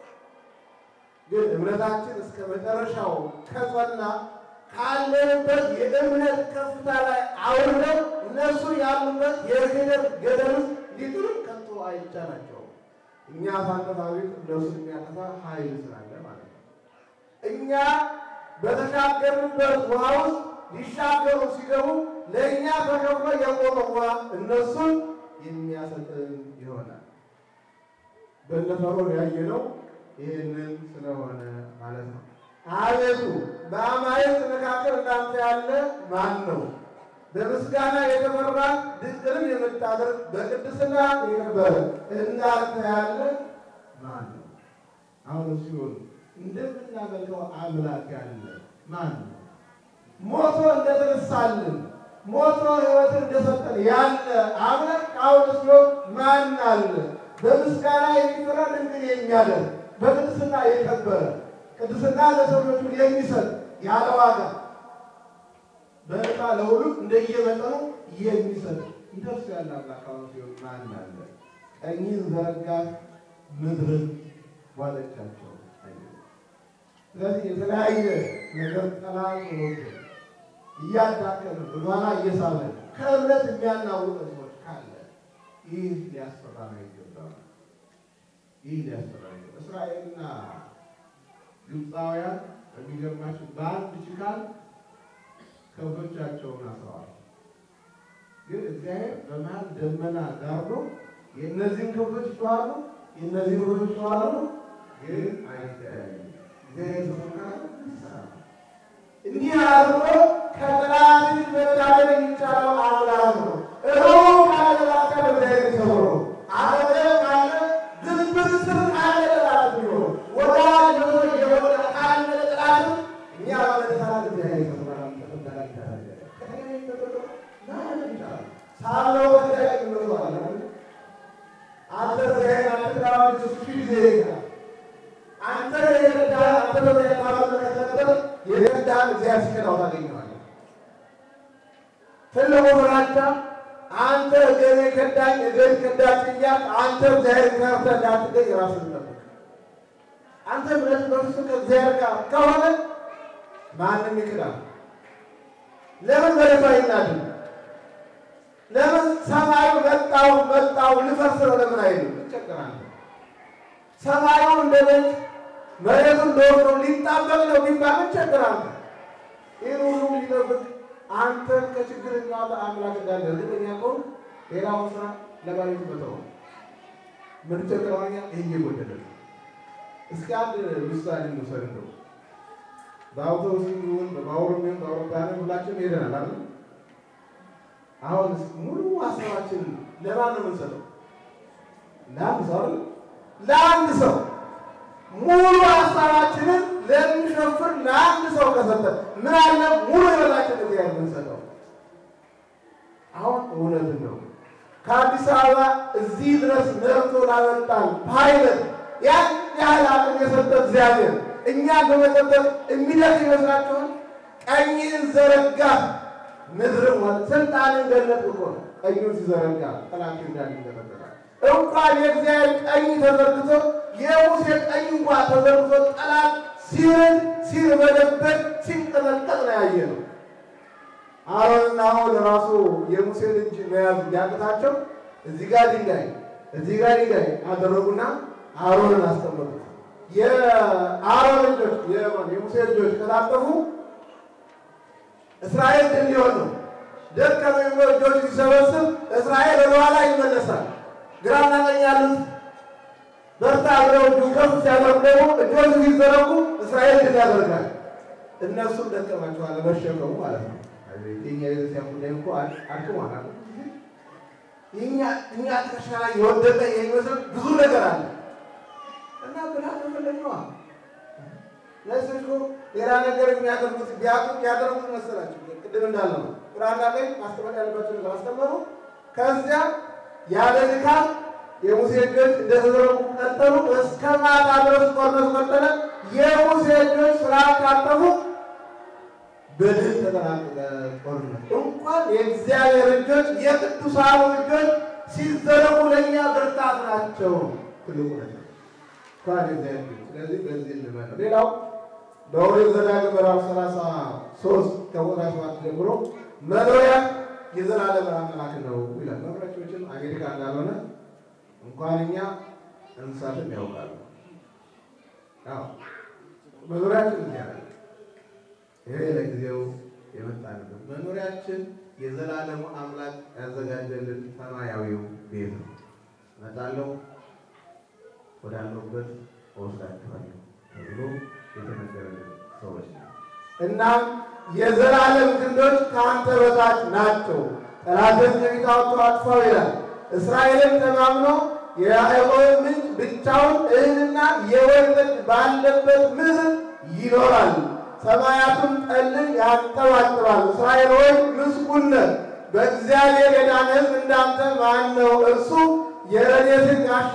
ግን እምነታችን እስከ መጨረሻው ከጸና ካለንበት የእምነት ከፍታ ላይ አውርደው እነሱ ያሉበት የክህደት ገደል ውስጥ ሊጥሉን ከቶ አይቻላቸውም። እኛ ሳንጠፋ ቤት እነሱን የሚያጠፋ ኃይል ስላለ ማለት ነው። እኛ በተሻገርንበት ውሃ ውስጥ ሊሻገሩ ሲገቡ ለእኛ ተከፍሎ የቆመ ውሃ እነሱን የሚያሰጥን ይሆናል። በእነ ፈርዖን ያየነው ይህንን ስለሆነ ማለት ነው። አቤቱ በአማልክት መካከል እንዳንተ ያለ ማን ነው? በምስጋና የተፈራ ድንቅንም የምታደርግ በቅድስና የከበረ እንዳንተ ያለ ማን ነው? አሁን ሲሆን እንደምናመልከው አምላክ ያለ ማን ነው? ሞቶ እንደተነሳልን ሞቶ ሕይወትን እንደሰጠን ያለ አምላክ አሁን ሲሆን ማን አለ? በምስጋና የሚፈራ ድንቅን የሚያደርግ በቅድስና የከበረ ቅድስና ለሰው ልጆች የሚሰጥ ያለ ዋጋ በዕጣ ለሁሉም እንደየመጠኑ የሚሰጥ እንደርሱ ያለ አምላክ አሁን ሲሆን ማን አለ? ቀኝን ዘረጋህ ምድርን ዋጠቻቸው። ስለዚህ የተለያየ ነገር ጠላት ወዶ እያዳከመ ወደኋላ እየሳበ ከእምነት የሚያናውጠን ሰዎች ካለ ይህ ሊያስፈራ ነው ይገባል። ይህ ሊያስፈራ ነው። እስራኤልና ግብፃውያን የሚገርማችሁ በአንድ ችካል ከብቶቻቸውን አስረዋል። ግን እግዚአብሔር በመሀል ደመና ጋርዶ የእነዚህን ከብቶች ይጮኻሉ፣ የእነዚህን ከብቶች ይጮኻሉ፣ ግን አይተያዩም። እግዚአብሔር ተፈቃለ እንዲህ አድርጎ ከጠላት እጅ መታደግ የሚቻለው አምላክ ነው። እሮው ካለ ላካል እግዚአብሔር ሰውሮ አለ ካለ ግንብር ስር ካለ ጠላት ቢሆን ወዳጅ ሆኖ የሆነ ካለ ጠላት እኛ በመነሳት እግዚአብሔር ሰውራል ሳለው እግዚአብሔር ይመስላል አንተ እግዚአብሔር አንተ ዳዊት እሱ ጊዜ ይላል አንተ የረዳ አንተ በተባለ የረዳህን እግዚአብሔር ሲከዳው ታገኘዋለህ። ትልቁ ፍራቻ አንተ እገሌ ከዳኝ እገሌ ከዳች እያልክ አንተ እግዚአብሔር ከርተህ እንዳትገኝ ራስህን ጠብቅ። አንተ እምነት በፍጹም ከእግዚአብሔር ጋር ከሆነ ማንም ይክዳል። ለምን መሬቱ አይናድም? ለምን ሰማዩ መጣው መጣው ልፈርስ ነው ለምን አይልም? ይቸገራል። ሰማዩ እንደ ቤት መሬቱ እንደ ወፍሮ ሊጣበቅ ነው ቢባል ይቸገራል። ይህን ሁሉ ሊጠብቅ አንተን ከችግር የሚያወጣ አምላክ እንዳለ እርግጠኛ ከሆንክ ሌላውን ስራ ለባለቤቱ መተው ነው። የምንቸገረው እኛ ይህ እየጎደለ ነው። እስኪ አንድ ምሳሌ እንውሰድ። እንደው በአውቶቡስ ይሁን በባቡርም ይሁን በአውሮፕላንም ሁላችንም ሄደናል አይደል? አሁን ሙሉ ሀሳባችን ለማን ነው የምንሰጠው? ለአንድ ሰው አይደል? ለአንድ ሰው ሙሉ ሀሳባችንን ለሚሸፍር ለአንድ ሰው ከሰጠን ምን አለ ሙሉ ህይወታችን እግዚአብሔር የምንሰጠው? አሁን እውነት ነው። ከአዲስ አበባ እዚህ ድረስ ነርቶ ላመጣን ፓይለት ያን ያህል አቅም የሰጠ እግዚአብሔር እኛን በመጠበቅ የሚደርስ ይመስላችኋል? ቀኝን ዘረጋ ምድርም ሆነ ስልጣንን ገለጥ እኮ ነው። ቀኙን ሲዘረጋ ጠላት እንዳል ይደረጋል። እንኳን የእግዚአብሔር ቀኝ ተዘርግቶ የሙሴ ቀኝ እንኳን ተዘርግቶ ጠላት ሲርን ሲርበደበድ ሲንቀጠቀጥ ነው ያየ ነው። አሮንና አሁን ራሱ የሙሴን እጅ መያዝ ቢያቅታቸው እዚህ ጋር ድንጋይ እዚህ ጋር ድንጋይ አደረጉና አሮንን አስቀመጡት። የአሮን ልጆች የሙሴ ልጆች ከታጠፉ እስራኤል ድል ሊሆን ነው። ደከመኝ ብሎ እጆች ሲሰበስብ እስራኤል ወደኋላ ይመለሳል። ግራና ቀኝ ያሉት በርታ ብለው እጁን ከፍ ሲያደርጉ ደግሞ እጆች ሲዘረጉ እስራኤል ድል ያደርጋል። እነሱም ደከማቸዋል መሸከሙ ማለት ነው። የኛ ቤተክርስቲያን ጉዳይ እኮ አድክሟል። እኛ እኛ ትከሻ ላይ የወደቀ የሚመስል ብዙ ነገር አለ እና ብርሃን መፈለግነዋ እነሱ እኮ ሌላ ነገር የሚያደርጉት ቢያውቁ ያደርጉት መሰላቸው። ቅድም እንዳለው ነው ቁርአን ላይ ማስተማር ያለባቸው ነገር አስተማሩ። ከዚያ ያለ ድካም የሙሴ እጆች እንደተዘረጉ ቀጠሉ። እስከ ማታ ድረስ ጦርነቱ ቀጠለ። የሙሴ እጆች ስራ ካጠፉ በድል ተጠናቀቀ ጦርነት። እንኳን የእግዚአብሔር እጆች የቅዱሳኑ እጆች ሲዘረጉ ለእኛ ብርታት ናቸው። ትልቁ ነገር እንኳን የእግዚአብሔር እጆች። ስለዚህ በዚህ እንመን ነው። ሌላው በኦሪት ዘዳግም ምዕራፍ ሰላሳ ሶስት ከቁጥር ሰባት ጀምሮ መኖሪያ የዘላለም አምላክ ነው ይላል። መኖሪያችን አሜሪካ እንዳልሆነ እንኳን እኛ እንስሳትም ያውቃሉ። አዎ መኖሪያችን እዚያ ነው። ይሄ ለጊዜው የመጣንበት መኖሪያችን የዘላለሙ አምላክ ያዘጋጀልን ሰማያዊው ቤት ነው። እመጣለሁ ወዳለሁበት እወስዳችኋለሁ ተብሎ የተነገረልን ሰዎች ነው። እናም የዘላለም ክንዶች ከአንተ በታች ናቸው፣ ጠላትን ከፊት አውጥቶ አጥፋው ይላል። እስራኤልን ተማምኖ የያዕቆብ ምንጭ ብቻውን እህልና የወይን ጠጅ ባለበት ምድር ይኖራል። ሰማያቱም ጠልን ያንጠባጥባል። እስራኤል ሆይ ምስጉን ነህ። በእግዚአብሔር የዳነ ሕዝብ እንዳንተ ማን ነው? እርሱ የረድኤትህ ጋሻ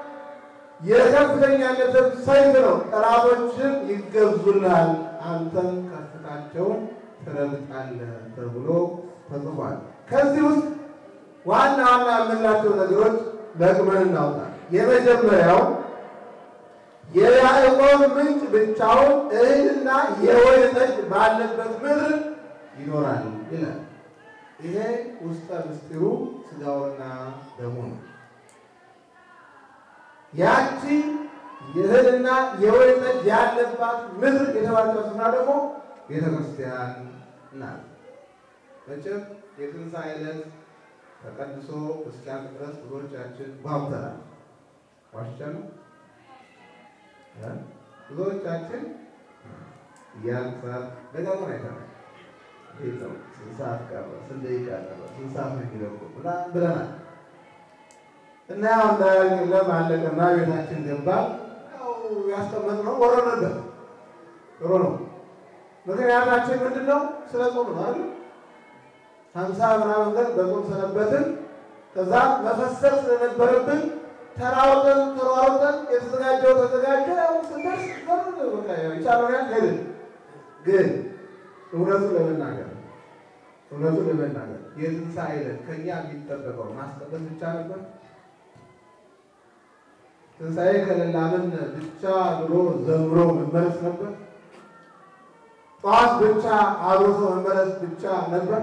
የከፍተኛነትህ ሰይፍ ነው። ጠላቶችን ይገዙልሃል፣ አንተም ከፍታቸውን ትረግጣለህ ተብሎ ተጽፏል። ከዚህ ውስጥ ዋና ዋና የምንላቸው ነገሮች ለቅመን እናውጣ። የመጀመሪያው የያዕቆብ ምንጭ ብቻውን እህልና የወይን ጠጅ ባለበት ምድር ይኖራል ይላል። ይሄ ውስጠ ምስጢሩ ሥጋውና ደሙ ነው። ያቺ የእህልና የወይን ጠጅ ያለባት ምድር የተባለችው ስፍራ ደግሞ ቤተ ክርስቲያን ናት። መቼም የትንሣኤ ዕለት ተቀድሶ እስኪያልቅ ድረስ ብዙዎቻችን ጓጉተናል። ዋሽቻለሁ። ብዙዎቻችን እያልን ሰዓት ደጋግመን አይተናል። እንዴት ነው? ስንት ሰዓት ቀረ? ስንት ደቂቃ ቀረ? ስንት ሰዓት ነው የሚለቁ ምናምን ብለናል። እና ያው እንዳያልቅለም አለቀና ቤታችን ገባ። ያው ያስቀመጥነው ወረደበት። ጥሩ ነው። ምክንያታችን ምንድን ነው? ስለ ጾም ነው አይደል? ሀምሳ ምናምን ቀን በጾም ሰነበትን። ከዛ መፈሰል ስለነበረብን ተራውጠን ተሯሩጠን የተዘጋጀው ተዘጋጀ። ያው ስንደርስ በቃ የቻለውን ያህል ሄድን። ግን እውነቱን ለመናገር እውነቱን ለመናገር የትንሣኤ ዕለት ከእኛ የሚጠበቀው ማስቀደስ ብቻ ነበር። ትንሣኤ ከሌላምን ብቻ ብሎ ዘምሮ መመለስ ነበር። ጠዋት ብቻ አብሮቶ መመለስ ብቻ ነበር።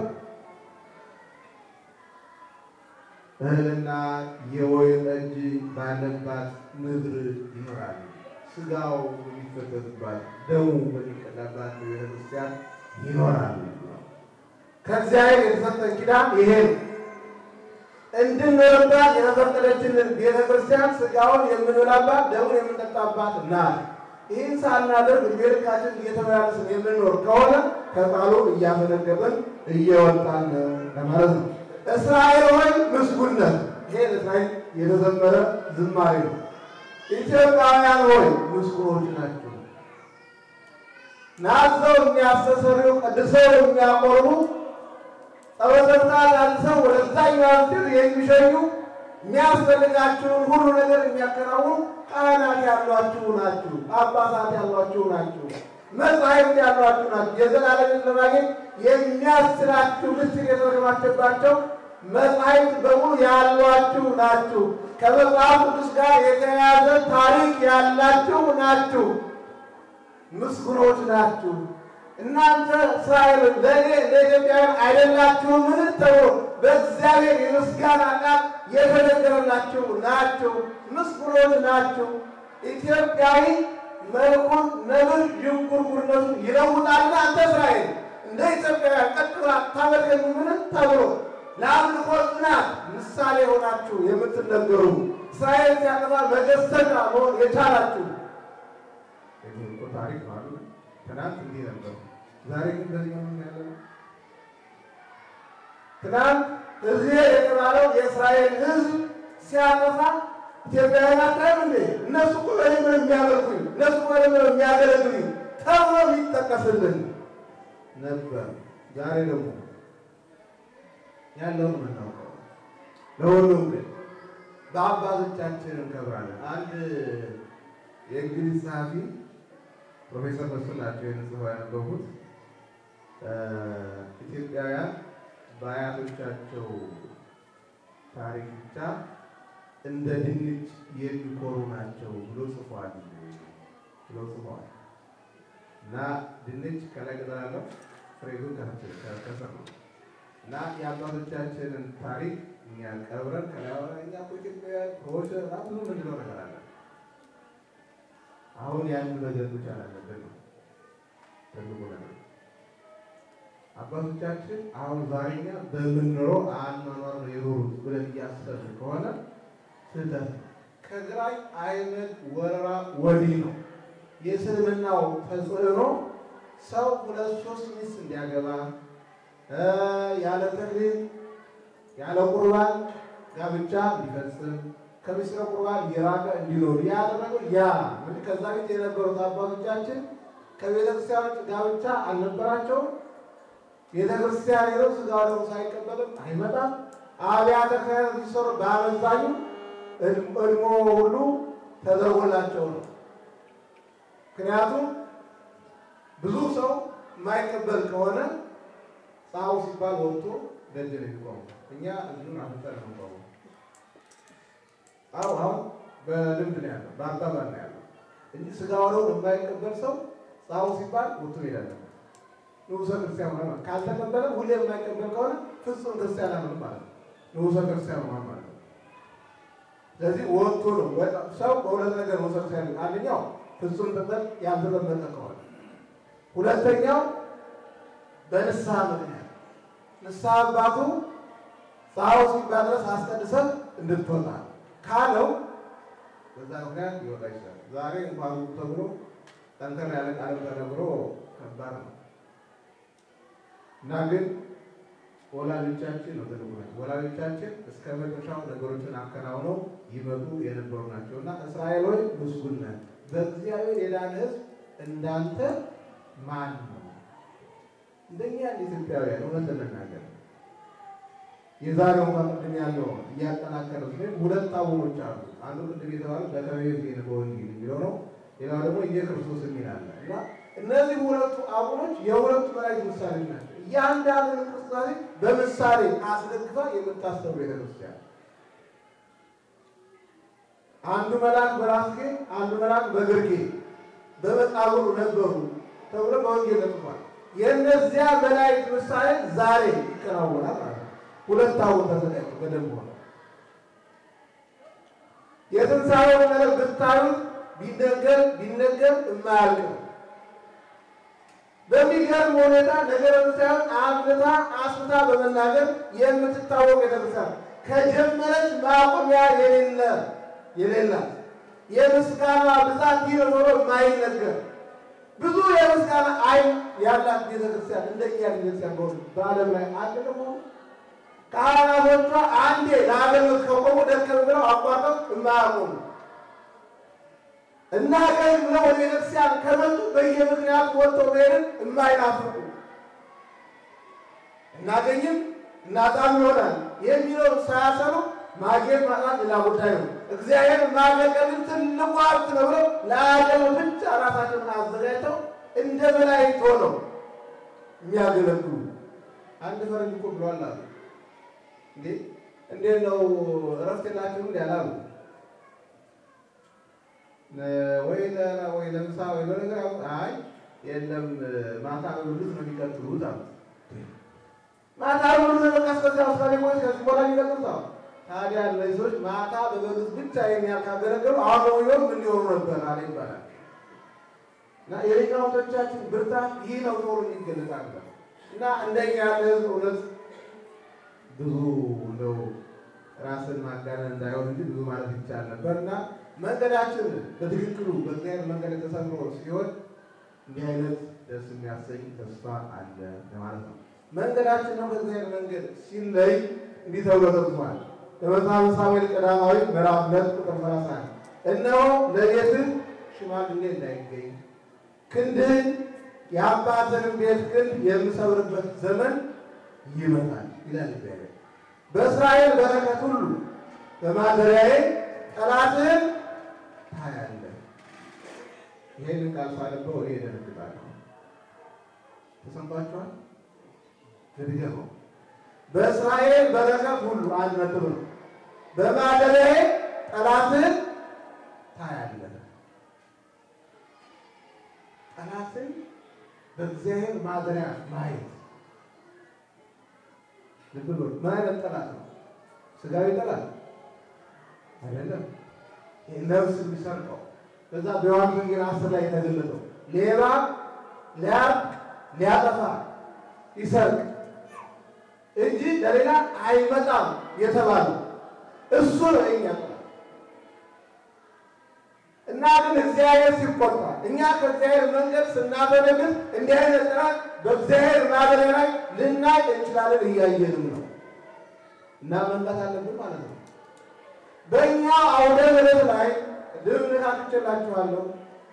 እህልና የወይን ጠጅ ባለባት ምድር ይኖራል። ሥጋው የሚፈተትባት ደሙ በሚቀዳባት ቤተክርስቲያን ይኖራል። ከእግዚአብሔር የተሰጠን ኪዳን ይሄ ነው። እንድንኖርባት የተፈቀደችልን ቤተክርስቲያን ሥጋውን የምንበላባት ደሙን የምንጠጣባት ናት። ይህን ሳናደርግ ዕድሜ ልካችን እየተመላለስን የምንኖር ከሆነ ከቃሉ እያፈነገጥን እየወጣን ነው ለማለት ነው። እስራኤል ሆይ ምስጉን ነህ። ይሄ ለእስራኤል የተዘመረ ዝማሬ ነው። ኢትዮጵያውያን ሆይ ምስጉኖች ናቸው። ናዘው የሚያስተሰርዩ ቀድሰው የሚያቆርቡ ጸበተታ ላልሰው ወደዛኛው ምድር የሚሸኙ የሚያስፈልጋችሁን ሁሉ ነገር የሚያከናውኑ ካህናት ያሏችሁ ናችሁ። ጳጳሳት ያሏችሁ ናችሁ። መጻሕፍት ያሏችሁ ናችሁ። የዘላለምን ለማግኘት የሚያስችላችሁ ምስጢር የተረከባችሁባቸው መጻሕፍት በሙሉ ያሏችሁ ናችሁ። ከመጽሐፍ ቅዱስ ጋር የተያያዘ ታሪክ ያላችሁ ናችሁ። ምስጉኖች ናችሁ። እናንተ እስራኤል ለእኔ ለኢትዮጵያውያን አይደላችሁምን ተብሎ በእግዚአብሔር የምስጋና ቃል የተነገረላችሁ ናችሁ። ምስጉኖች ናችሁ። ኢትዮጵያዊ መልኩን ነብር ዥንጉርጉርነቱን ይለውጣልና አንተ እስራኤል እንደ ኢትዮጵያውያን ቀጥ ብላ ታመልከኝ ምን ተብሎ ለአምልኮ ጽናት ምሳሌ ሆናችሁ የምትነገሩ እስራኤል ሲያጠፋ መገሰጫ መሆን የቻላችሁ እኮ ታሪክ ነው አይደል? ትናንት እንዲህ ነበር፣ ዛሬ ግን በዚህ ነው ያለው። ትናንት እዚህ የተባለው የእስራኤል ሕዝብ ሲያጠፋ ኢትዮጵያውያን አታይም እንዴ? እነሱ እኮ በእኔ ነው የሚያመልኩኝ፣ እነሱ እኮ በእኔ ነው የሚያገለግሉኝ ተብሎ የሚጠቀስልን ነበር። ዛሬ ደግሞ ያለውን የምናውቀው ለሁሉም ግን በአባቶቻችን እንከብራለን። አንድ የእንግሊዝ ጸሐፊ ፕሮፌሰር መስፍን ናቸው የንጽፈው ያነበቡት ኢትዮጵያውያን በአያቶቻቸው ታሪክ ብቻ እንደ ድንች የሚኮሩ ናቸው ብሎ ጽፏል ብሎ ጽፏል። እና ድንች ከላይ ቅጠል አለው ፍሬ ግን ከስር ነው። እና የአባቶቻችንን ታሪክ እኛ ቀብረን ከላይ እኛ እኮ ኢትዮጵያውያን ከወሸ ብዙ ምንድነው ነገር አለ። አሁን ያን ነገር መቻል አለብን ነው ትልቁ ነገር። አባቶቻችን አሁን ዛሬኛ በምንኖረው አኗኗር ነው የኖሩት ብለን እያሰብን ከሆነ ስህተት ነው። ከግራኝ አይነት ወረራ ወዲህ ነው የእስልምናው ተጽዕኖ ሰው ሁለት ሶስት ሚስት እንዲያገባ ያለ ተክሊል ያለ ቁርባን ጋብቻ እንዲፈጽም ከምስጢረ ቁርባን የራቀ እንዲኖር ያደረገው ያ እንግዲህ ከዛ ቤት የነበሩት አባቶቻችን ከቤተ ክርስቲያኖች ጋብቻ አልነበራቸውም። ቤተ ክርስቲያን ሄደው ስጋ ወደሙ ሳይቀበልም አይመጣም። አብያተ ክርስቲያናት ሲሰሩ በአመዛኙ እድሞ ሁሉ ተደርጎላቸው ነው። ምክንያቱም ብዙ ሰው የማይቀበል ከሆነ ጻው ሲባል ወጥቶ ደጅ ነው የሚቆመው። እኛ እዚሁን አፍጠር ነው ቆመው አሁ አሁን በልምድ ነው ያለው፣ በአባባል ነው ያለው እንጂ ስጋ ወደሙን የማይቀበል ሰው ጻው ሲባል ወጥቶ ይሄዳል። ንጉሰ ክርስቲያን ሆነ ካልተቀበለ ሁሌ የማይቀበል ከሆነ ፍጹም ክርስቲያን አለ ማለት ነው። ንጉሰ ክርስቲያን ሆነ ማለት ነው። ስለዚህ ወጥቶ ነው ሰው በሁለት ነገር ንጉሰ ክርስቲያን አንደኛው ፍጹም ጥበብ ያልተጠበቀ ከሆነ ሁለተኛው በንስሐ ምክንያት ንስሐ አባቱ ጻው ሲባል ድረስ አስቀድሰን እንድትወጣ ካለው በዛ ምክንያት ሊወጣ ይችላል። ዛሬ እንኳን ተብሎ ጠንከር ያለ ቃል ተነግሮ ከባድ ነው እና ግን ወላጆቻችን ነው ትልቁ ናቸው። ወላጆቻችን እስከ መጨረሻው ነገሮችን አከናውነው ይመጡ የነበሩ ናቸው እና እስራኤል ሆይ ምስጉን ነህ፣ በእግዚአብሔር የዳነ ሕዝብ እንዳንተ ማን ነው? እንደኛ እንደ ኢትዮጵያውያን እውነት ለመናገር የዛሬው እንኳን ቅድም ያለው እያጠናከረ ሲሆን ሁለት አቡኖች አሉ። አንዱ ቅድም የተባለ በከበየ ዜና በወንጌል የሚለው ነው። ሌላው ደግሞ ኢየክርስቶስ የሚል አለ እና እነዚህ ሁለቱ አቡኖች የሁለቱ መላእክት ምሳሌ ናቸው። እያንዳንዱ እንቅስቃሴ በምሳሌ አስደግፋ የምታስተምር ቤተክርስቲያን አንዱ መልአክ በራስጌ አንዱ መልአክ በግርጌ በመቃብሩ ነበሩ ተብሎ በወንጌል ተጽፏል። የእነዚያ መላእክት ምሳሌ ዛሬ ይከናወናል ማለት ነው። ሁለት አቡን ተዘጋጅቶ በደንብ ሆነ የትንሣኤውን ነገር ብታዩት ቢነገር ቢነገር የማያልቅ ነው። በሚገርም ሁኔታ ነገረ ሳይሆን አብልታ አስፍታ በመናገር የምትታወቅ ቤተክርስቲያን ከጀመረች ማቆሚያ የሌለ የሌላት የምስጋና ብዛት ይህ ነው ተብሎ የማይነገር ብዙ የምስጋና አይን ያላት ቤተክርስቲያን እንደኛ ቤተክርስቲያን በሆኑ በዓለም ላይ አለ ደግሞ ካህናቶቿ አንዴ ለአገልግሎት ከቆሙ ደከም ብለው አቋርጠው የማያቆሙ እናገኝ ብለው ወደ ቤተክርስቲያን ከመጡ በየምክንያቱ ወጥተው መሄድን የማይናፍቁ እናገኝም እናጣም ይሆናል የሚለውን ሳያሰሩ ማግኘት ማጣት ሌላ ጉዳይ ነው። እግዚአብሔር ማገልገልን ትልቁ ሀብት ነው ብለው ለአገልግሎት ብቻ ራሳቸውን አዘጋጅተው እንደ መላእክት ሆነው የሚያገለግሉ አንድ ፈረንጅ እኮ ብሏል አሉ። እንዴ እንዴት ነው እረፍት የላችሁም እንዲ አላሉ ወይ ወይ ለምሳ ወይ ለነገር አይ የለም ማታ በብሉት ነው የሚቀጥሉት አሉ። ማታ በብሉት በቃ እስከዚያ ውሳኔ ወይ ከዚህ በኋላ የሚቀጥሉት አሉ። ታዲያ እነዚህ ሰዎች ማታ በበሉት ብቻ ይሄን ያህል ካገለገሉ አሁን በሚሆን ምን ሊሆኑ ነበር አለ ይባላል። እና የሊቃውንቶቻችን ብርታት ይህ ነው ተብሎ የሚገለጽ አለ። እና እንደኛ ያለ ህዝብ እውነት ብዙ እንደው ራስን ማጋነን እንዳይሆን እንጂ ብዙ ማለት ይቻል ነበር እና መንገዳችን በትክክሉ በእግዚአብሔር መንገድ የተሰምሮ ሲሆን እንዲህ አይነት ደስ የሚያሰኝ ተስፋ አለ ለማለት ነው። መንገዳችን ነው በእግዚአብሔር መንገድ ሲለይ እንዲህ ተብሎ ተጽፏል። በመጽሐፈ ሳሙኤል ቀዳማዊ ምዕራፍ ሁለት ቁጥር ሰላሳ አንድ እነሆ ለቤትህ ሽማግሌ እንዳይገኝ ክንድህን የአባትህን ቤት ክንድ የምሰብርበት ዘመን ይመጣል ይላል እግዚአብሔር። በእስራኤል በረከት ሁሉ በማደሪያዬ ጠላትህን ታያለህ። ይሄንን ቃል ሳነበው እኔ እደነግጣለሁ። ተሰምቷችኋል? ልድገመው። በእስራኤል በረከት ሁሉ አንድ ነጥብ ነው። በማደሪያዬ ጠላትህን ታያለህ። ጠላትን በእግዚአብሔር ማደሪያ ማየት ልብ በሉ። ምን አይነት ጠላት ነው? ስጋዊ ጠላት አይደለም። ነፍስ የሚሰርቀው በዛ በዮሐንስ ወንጌል አስር ላይ የተገለጠው ሌባ ሊያርቅ ሊያጠፋ ይሰርቅ እንጂ ለሌላ አይመጣም የተባለው እሱ ነው የኛ ጠላት። እና ግን እግዚአብሔር ሲቆጣ እኛ ከእግዚአብሔር መንገድ ስናፈነግጥ እንዲህ አይነት ጠላት በእግዚአብሔር ማደሪያ ላይ ልናይ እንችላለን። እያየንም ነው እና መንቃት አለብን ማለት ነው። በእኛ አውደ ምሕረት ላይ ልምልካትችላችኋለሁ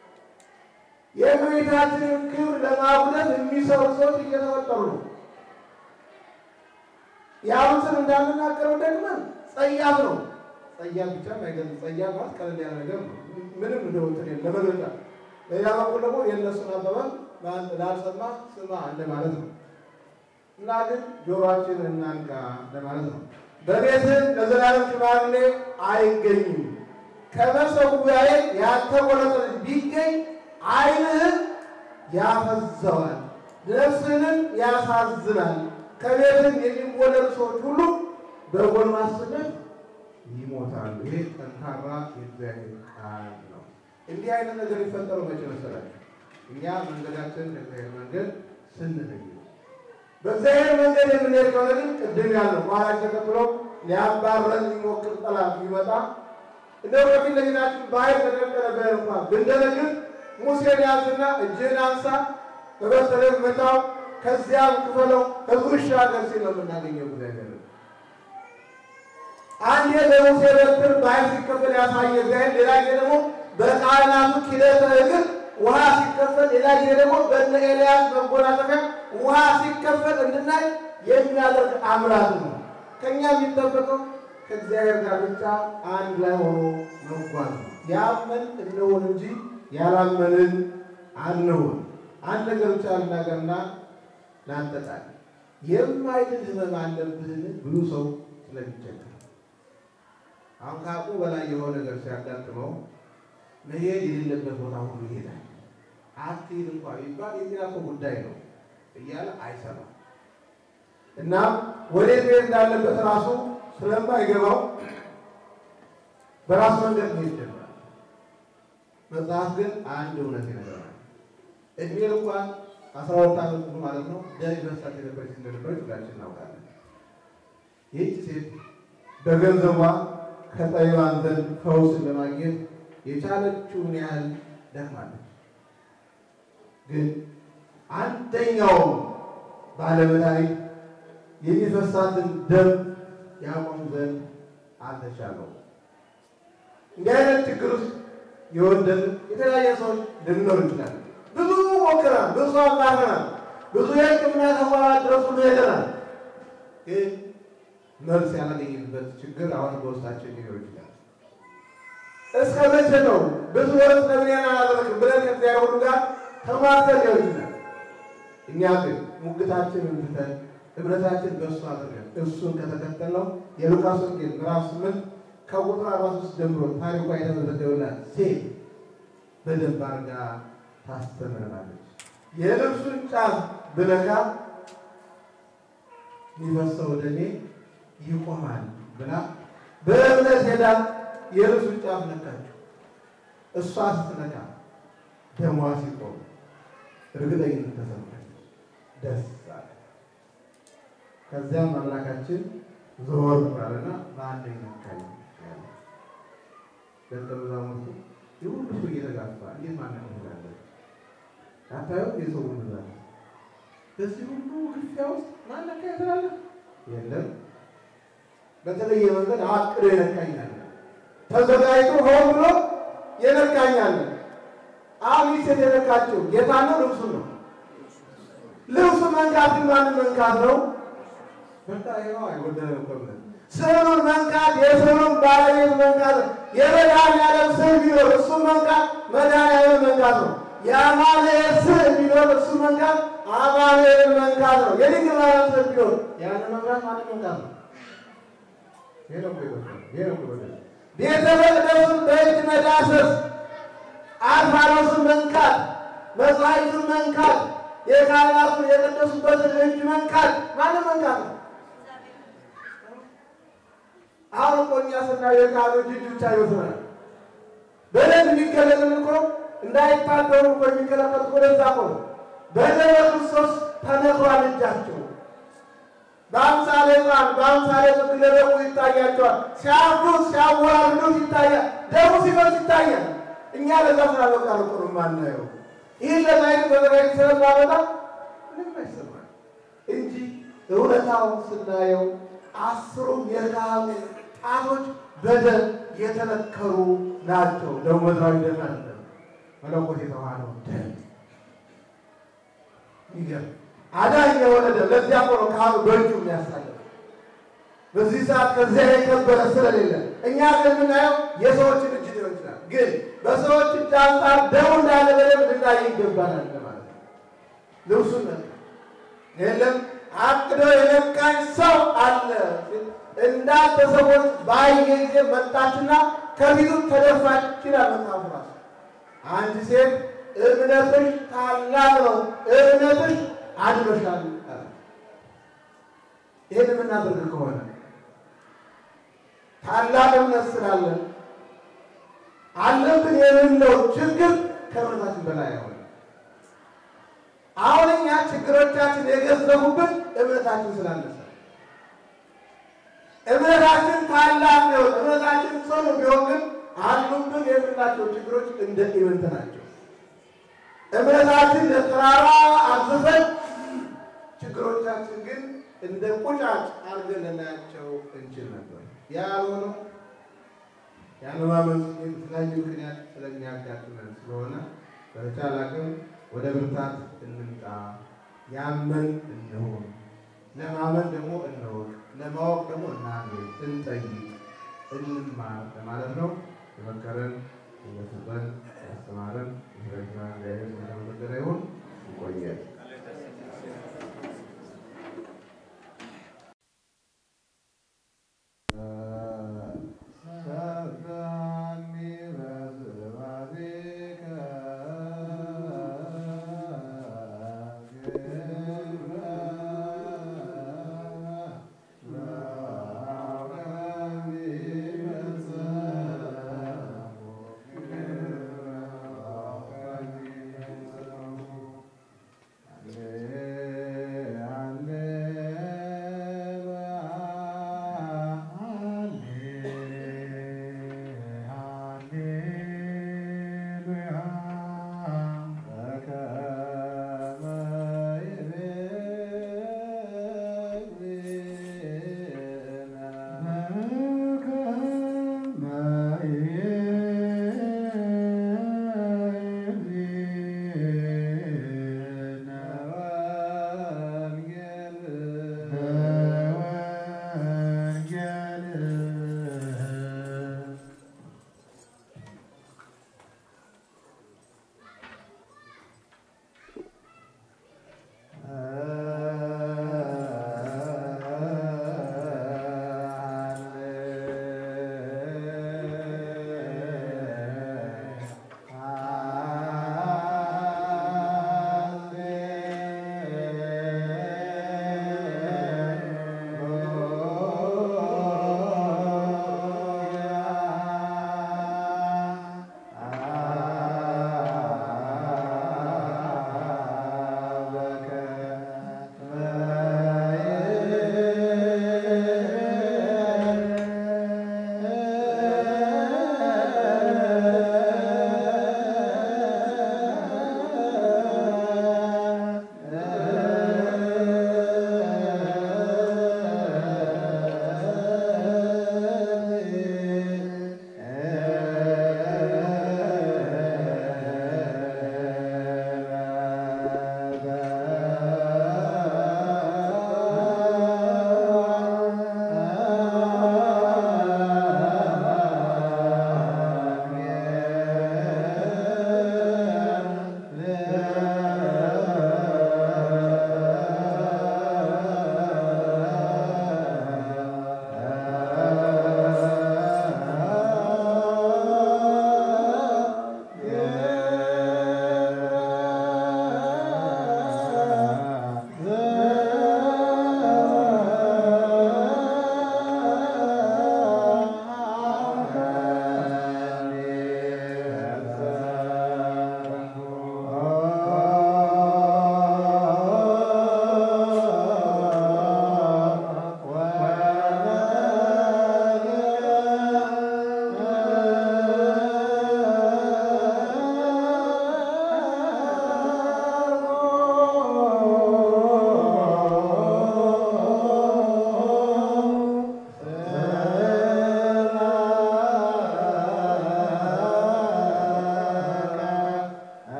የእመቤታችንን ክብር ለማጉደፍ የሚሰሩ ሰዎች እየተፈጠሩ ነው። ያሉትን እንዳንናገረው ደግመን ጸያፍ ነው። ጸያፍ ብቻ አይደለም። ጸያፍ ማለት ቀለል ያለ ነገር ነው። ምንም እንደወጥን ለመግለጫ በሌላ በኩል ደግሞ የእነሱን አባባል ላልሰማ ስማ እንደማለት ነው እና ግን ጆሮአችን እናንቃ እንደማለት ነው። በቤትህ ለዘላለም ሽማግሌ አይገኝም። ከመሰዊያዬ ያልተቆረጠ ልጅ ቢገኝ ዓይንህን ያፈዘዋል፣ ነፍስህንም ያሳዝናል። ከቤትህ የሚወለዱ ሰዎች ሁሉ በጎልማስነት ይሞታሉ። ይሄ ጠንካራ የእግዚአብሔር ቃል ነው። እንዲህ አይነት ነገር የፈጠረው መቼ መሰላችሁ? እኛ መንገዳችን ከእግዚአብሔር መንገድ ስንለይ በእግዚአብሔር መንገድ የምንሄድ ከሆነ ግን ቅድም ያለው ኋላ ተከትሎ ሊያባረን የሚሞክር ጠላት ቢመጣ እንደው ከፊት ለፊታችን በኃይል ተደቀነበረ እንኳን ብንደነግጥ ሙሴን ያዝና እጅህን አንሳ በበትርህ ምታው ከዚያም ክፈለው ሕዝቡ ይሻገር ሲል ነው የምናገኘው እግዚአብሔር አንድ ለሙሴ በትር በኃይል ሲከፈል ያሳየ እግዚአብሔር፣ ሌላ ጊዜ ደግሞ በካህናቱ ኪደተ እግር ውሃ ሲከፈል፣ ሌላ ጊዜ ደግሞ በእነ ኤልያስ መጎናጸፊያ ውሃ ሲከፈል እንድናይ የሚያደርግ አምላክ ነው። ከእኛ የሚጠበቀው ከእግዚአብሔር ጋር ብቻ አንድ ላይ ሆኖ መጓዝ ነው። ያመን እንሆን እንጂ ያላመንን አንሆን። አንድ ነገር ብቻ ልናገርና ላንጠጣል። የማይድን ህመም አለብህን ብሉ ሰው ስለሚቸገር አሁን ከአቅሙ በላይ የሆነ ነገር ሲያጋጥመው መሄድ የሌለበት ቦታ ሁሉ ይሄዳል። አትሄድ እንኳ ቢባል የጤና እኮ ጉዳይ ነው እያለ አይሰማም እና ወዴት መሄድ እንዳለበት ራሱ ስለማይገባው በራሱ መንገድ መሄድ ጀምራል። መጽሐፍ ግን አንድ እውነት ይነግረናል። እድሜ እንኳን አስራ ሁለት ዓመት ሙሉ ማለት ነው ደም ይፈሳት የነበረች እንደነበረች ሁላችን እናውቃለን። ይህች ሴት በገንዘቧ ከጠቢባን ዘንድ ፈውስን ለማግኘት የቻለችውን ያህል ደክማለች። ግን አንደኛው ባለመድኃኒት የሚፈሳትን ደም ያቆም ዘንድ አልተቻለው። እንዲህ አይነት ችግር ውስጥ የወደን የተለያየ ሰዎች ልንኖር እንችላለን። ብዙ ሞክረናል፣ ብዙ አማረናል፣ ብዙ የሕክምና ተቋማት ድረስ ሁሉ ሄደናል። ግን መልስ ያላገኘንበት ችግር አሁን በውስጣችን ሊኖር ይችላል። እስከ መቼ ነው ብዙ ወርስ ለምን ያን አላደረግም ብለን ከእግዚአብሔር ሁሉ ጋር ተማርተን ሊሆን ይችላል። እኛ ግን ሙግታችንን ትተን እምነታችን በእሱ አድርገን እሱን ከተከተልነው የሉቃስ ወንጌል ምዕራፍ ስምንት ከቁጥር አርባ ሶስት ጀምሮ ታሪኳ የተመዘገበላት ሴት በደንብ አድርጋ ታስተምረናለች። የልብሱን ጫፍ ብነካ የሚፈሰው ደሜ ይቆማል ብላ በእምነት ሄዳ የልብሱን ጫፍ ነካችው። እሷ ስትነካ ደሟ ሲቆም እርግጠኝነት ተሰማች፣ ደስ አለ። ከዚያም አምላካችን ዞር ባለና በአንደኛ ነካኝ ያለ ደቀ መዛሙርቱ የሁሉ ሰው እየተጋፋ እንዴት ማነው ትላለህ? አታየው የሰው ብዛት በዚህ ሁሉ ግፊያ ውስጥ ማነካ ትላለህ? የለም በተለየ መንገድ አቅዶ የነካኛል ተዘጋጅቶ ሆን ብሎ የነካኛል። አሚስ የተነካቸው ጌታ ነው ልብሱ ነው። ልብሱ መንካት ግን ማንን መንካት ነው? በቃ ይኸው አይጎደለም እኮ ብለን ስዕሉን መንካት የስዕሉን ባለቤት መንካት የመድኃኒዓለም ስዕል ቢኖር እሱ መንካት መድኃኒዓለም መንካት ነው። የአማኑኤል ስዕል ቢኖር እሱ መንካት አማኑኤልን መንካት ነው። የድንግል ማርያም ስዕል ቢኖር ያንን መንካት ማንን መንካት ነው? ይሄ ነው እኮ ይጎደላል። ይሄ ነው እኮ ይጎደላል። ቤተ መቅደሱን በእጅ መዳሰስ፣ አልፋኖስን መንካት፣ መጽሐፍቱን መንካት፣ የካህናቱን የቀደሱበትን እጅ መንካት ማንን መንካት ነው? አሁን እኮ እኛ ስናየው የካህኖች እጅ ብቻ ይወስናል። በደንብ የሚገለጥን እኮ እንዳይታደሩ እኮ የሚከለከሉት ወደዛ እኮ ነው። በደመ ክርስቶስ ተነክሯል እጃቸው በአምሳሌ ሕፃን በአምሳሌ ሲለበቁ ይታያቸዋል። ሲያርዱት ሲያወራርዱት ይታያል። ደሙ ሲፈስ ይታያል። እኛ ለዛ ስላበቃል እኮ ነው የማናየው። ይህን ለማየት በዘጋጅ ስለማመጣ ምንም አይሰማል እንጂ እውነታው ስናየው አስሩም የካህኑ ጣቶች በደም የተነከሩ ናቸው። ደሙ ምድራዊ ደም አይደለም፣ መለኮት የተዋሃደው ደም ይገርም አዳኝ የሆነ ደም። ለዚያ እኮ ነው ካህኑ በእጁ የሚያሳልፍ። በዚህ ሰዓት ከዚያ የከበረ ስለሌለ እኛ ግን የምናየው የሰዎችን እጅ ሊሆን ይችላል። ግን በሰዎች እጅ አንጻር ደሙ እንዳለ በደንብ ልናይ ይገባናል ማለት ነው። ልብሱን ነካ የለም አቅዶ የነካኝ ሰው አለ እንዳንተ ሰዎች ባየ ጊዜ መጣችና ከፊቱ ተደፋች ይላል መጽሐፉ ራሱ። አንድ ሴት እምነትሽ ታላቅ ነው፣ እምነትሽ አድኖሻል። ይህን የምናደርግ ከሆነ ታላቅ እምነት ስላለን አለብን የምንለው ችግር ከእምነታችን በላይ አይሆንም። አሁን እኛ ችግሮቻችን የገዘፉብን እምነታችን ስላነሰ እምነታችን ታላቅ ነው። እምነታችን ጽኑ ቢሆን ግን አሉብን የምንላቸው ችግሮች እንደ ኢምንት ናቸው። እምነታችን ለተራራ አዝፈን ችግሮቻችን ግን እንደ ቁጫጭ አድርገን ልናያቸው እንችል ነበር። ያ ያልሆነው ያለማመን የተለያዩ ምክንያት ስለሚያጋጥመን ስለሆነ በተቻለ አቅም ወደ ብርታት እንምጣ። ያመን እንሆን፣ ለማመን ደግሞ እንወቅ፣ ለማወቅ ደግሞ እናንብ፣ እንጠይቅ፣ እንማር ለማለት ነው። የመከረን እየሰጠን ያስተማረን ረጅማ እግዚአብሔር የተመሰገነ ይሁን። ይቆያል።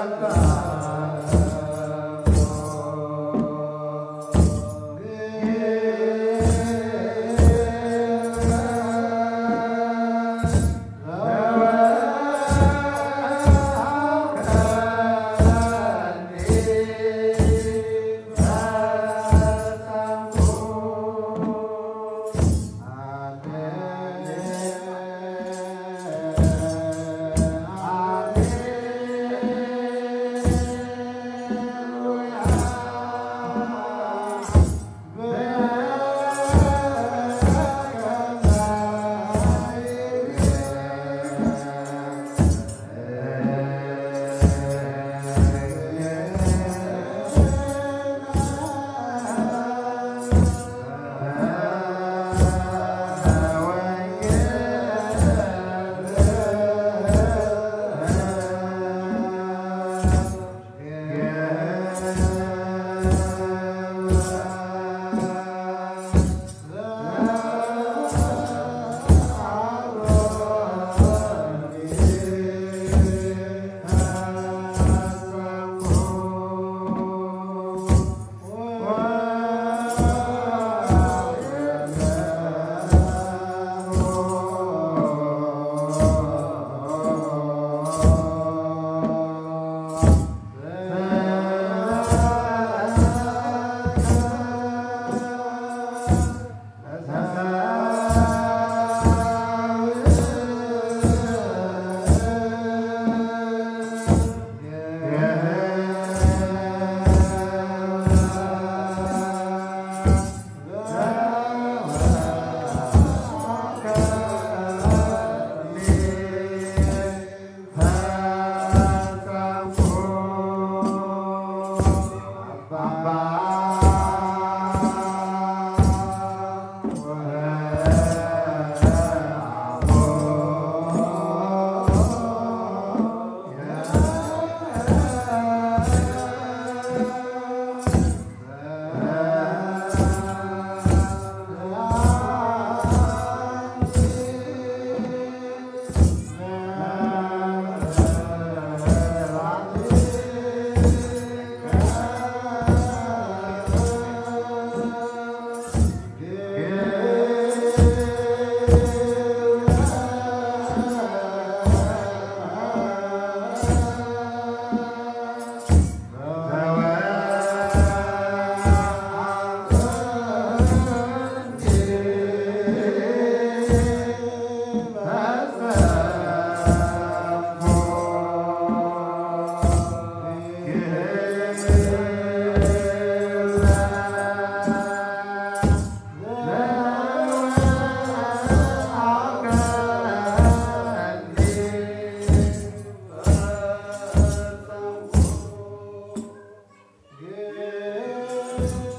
Yeah.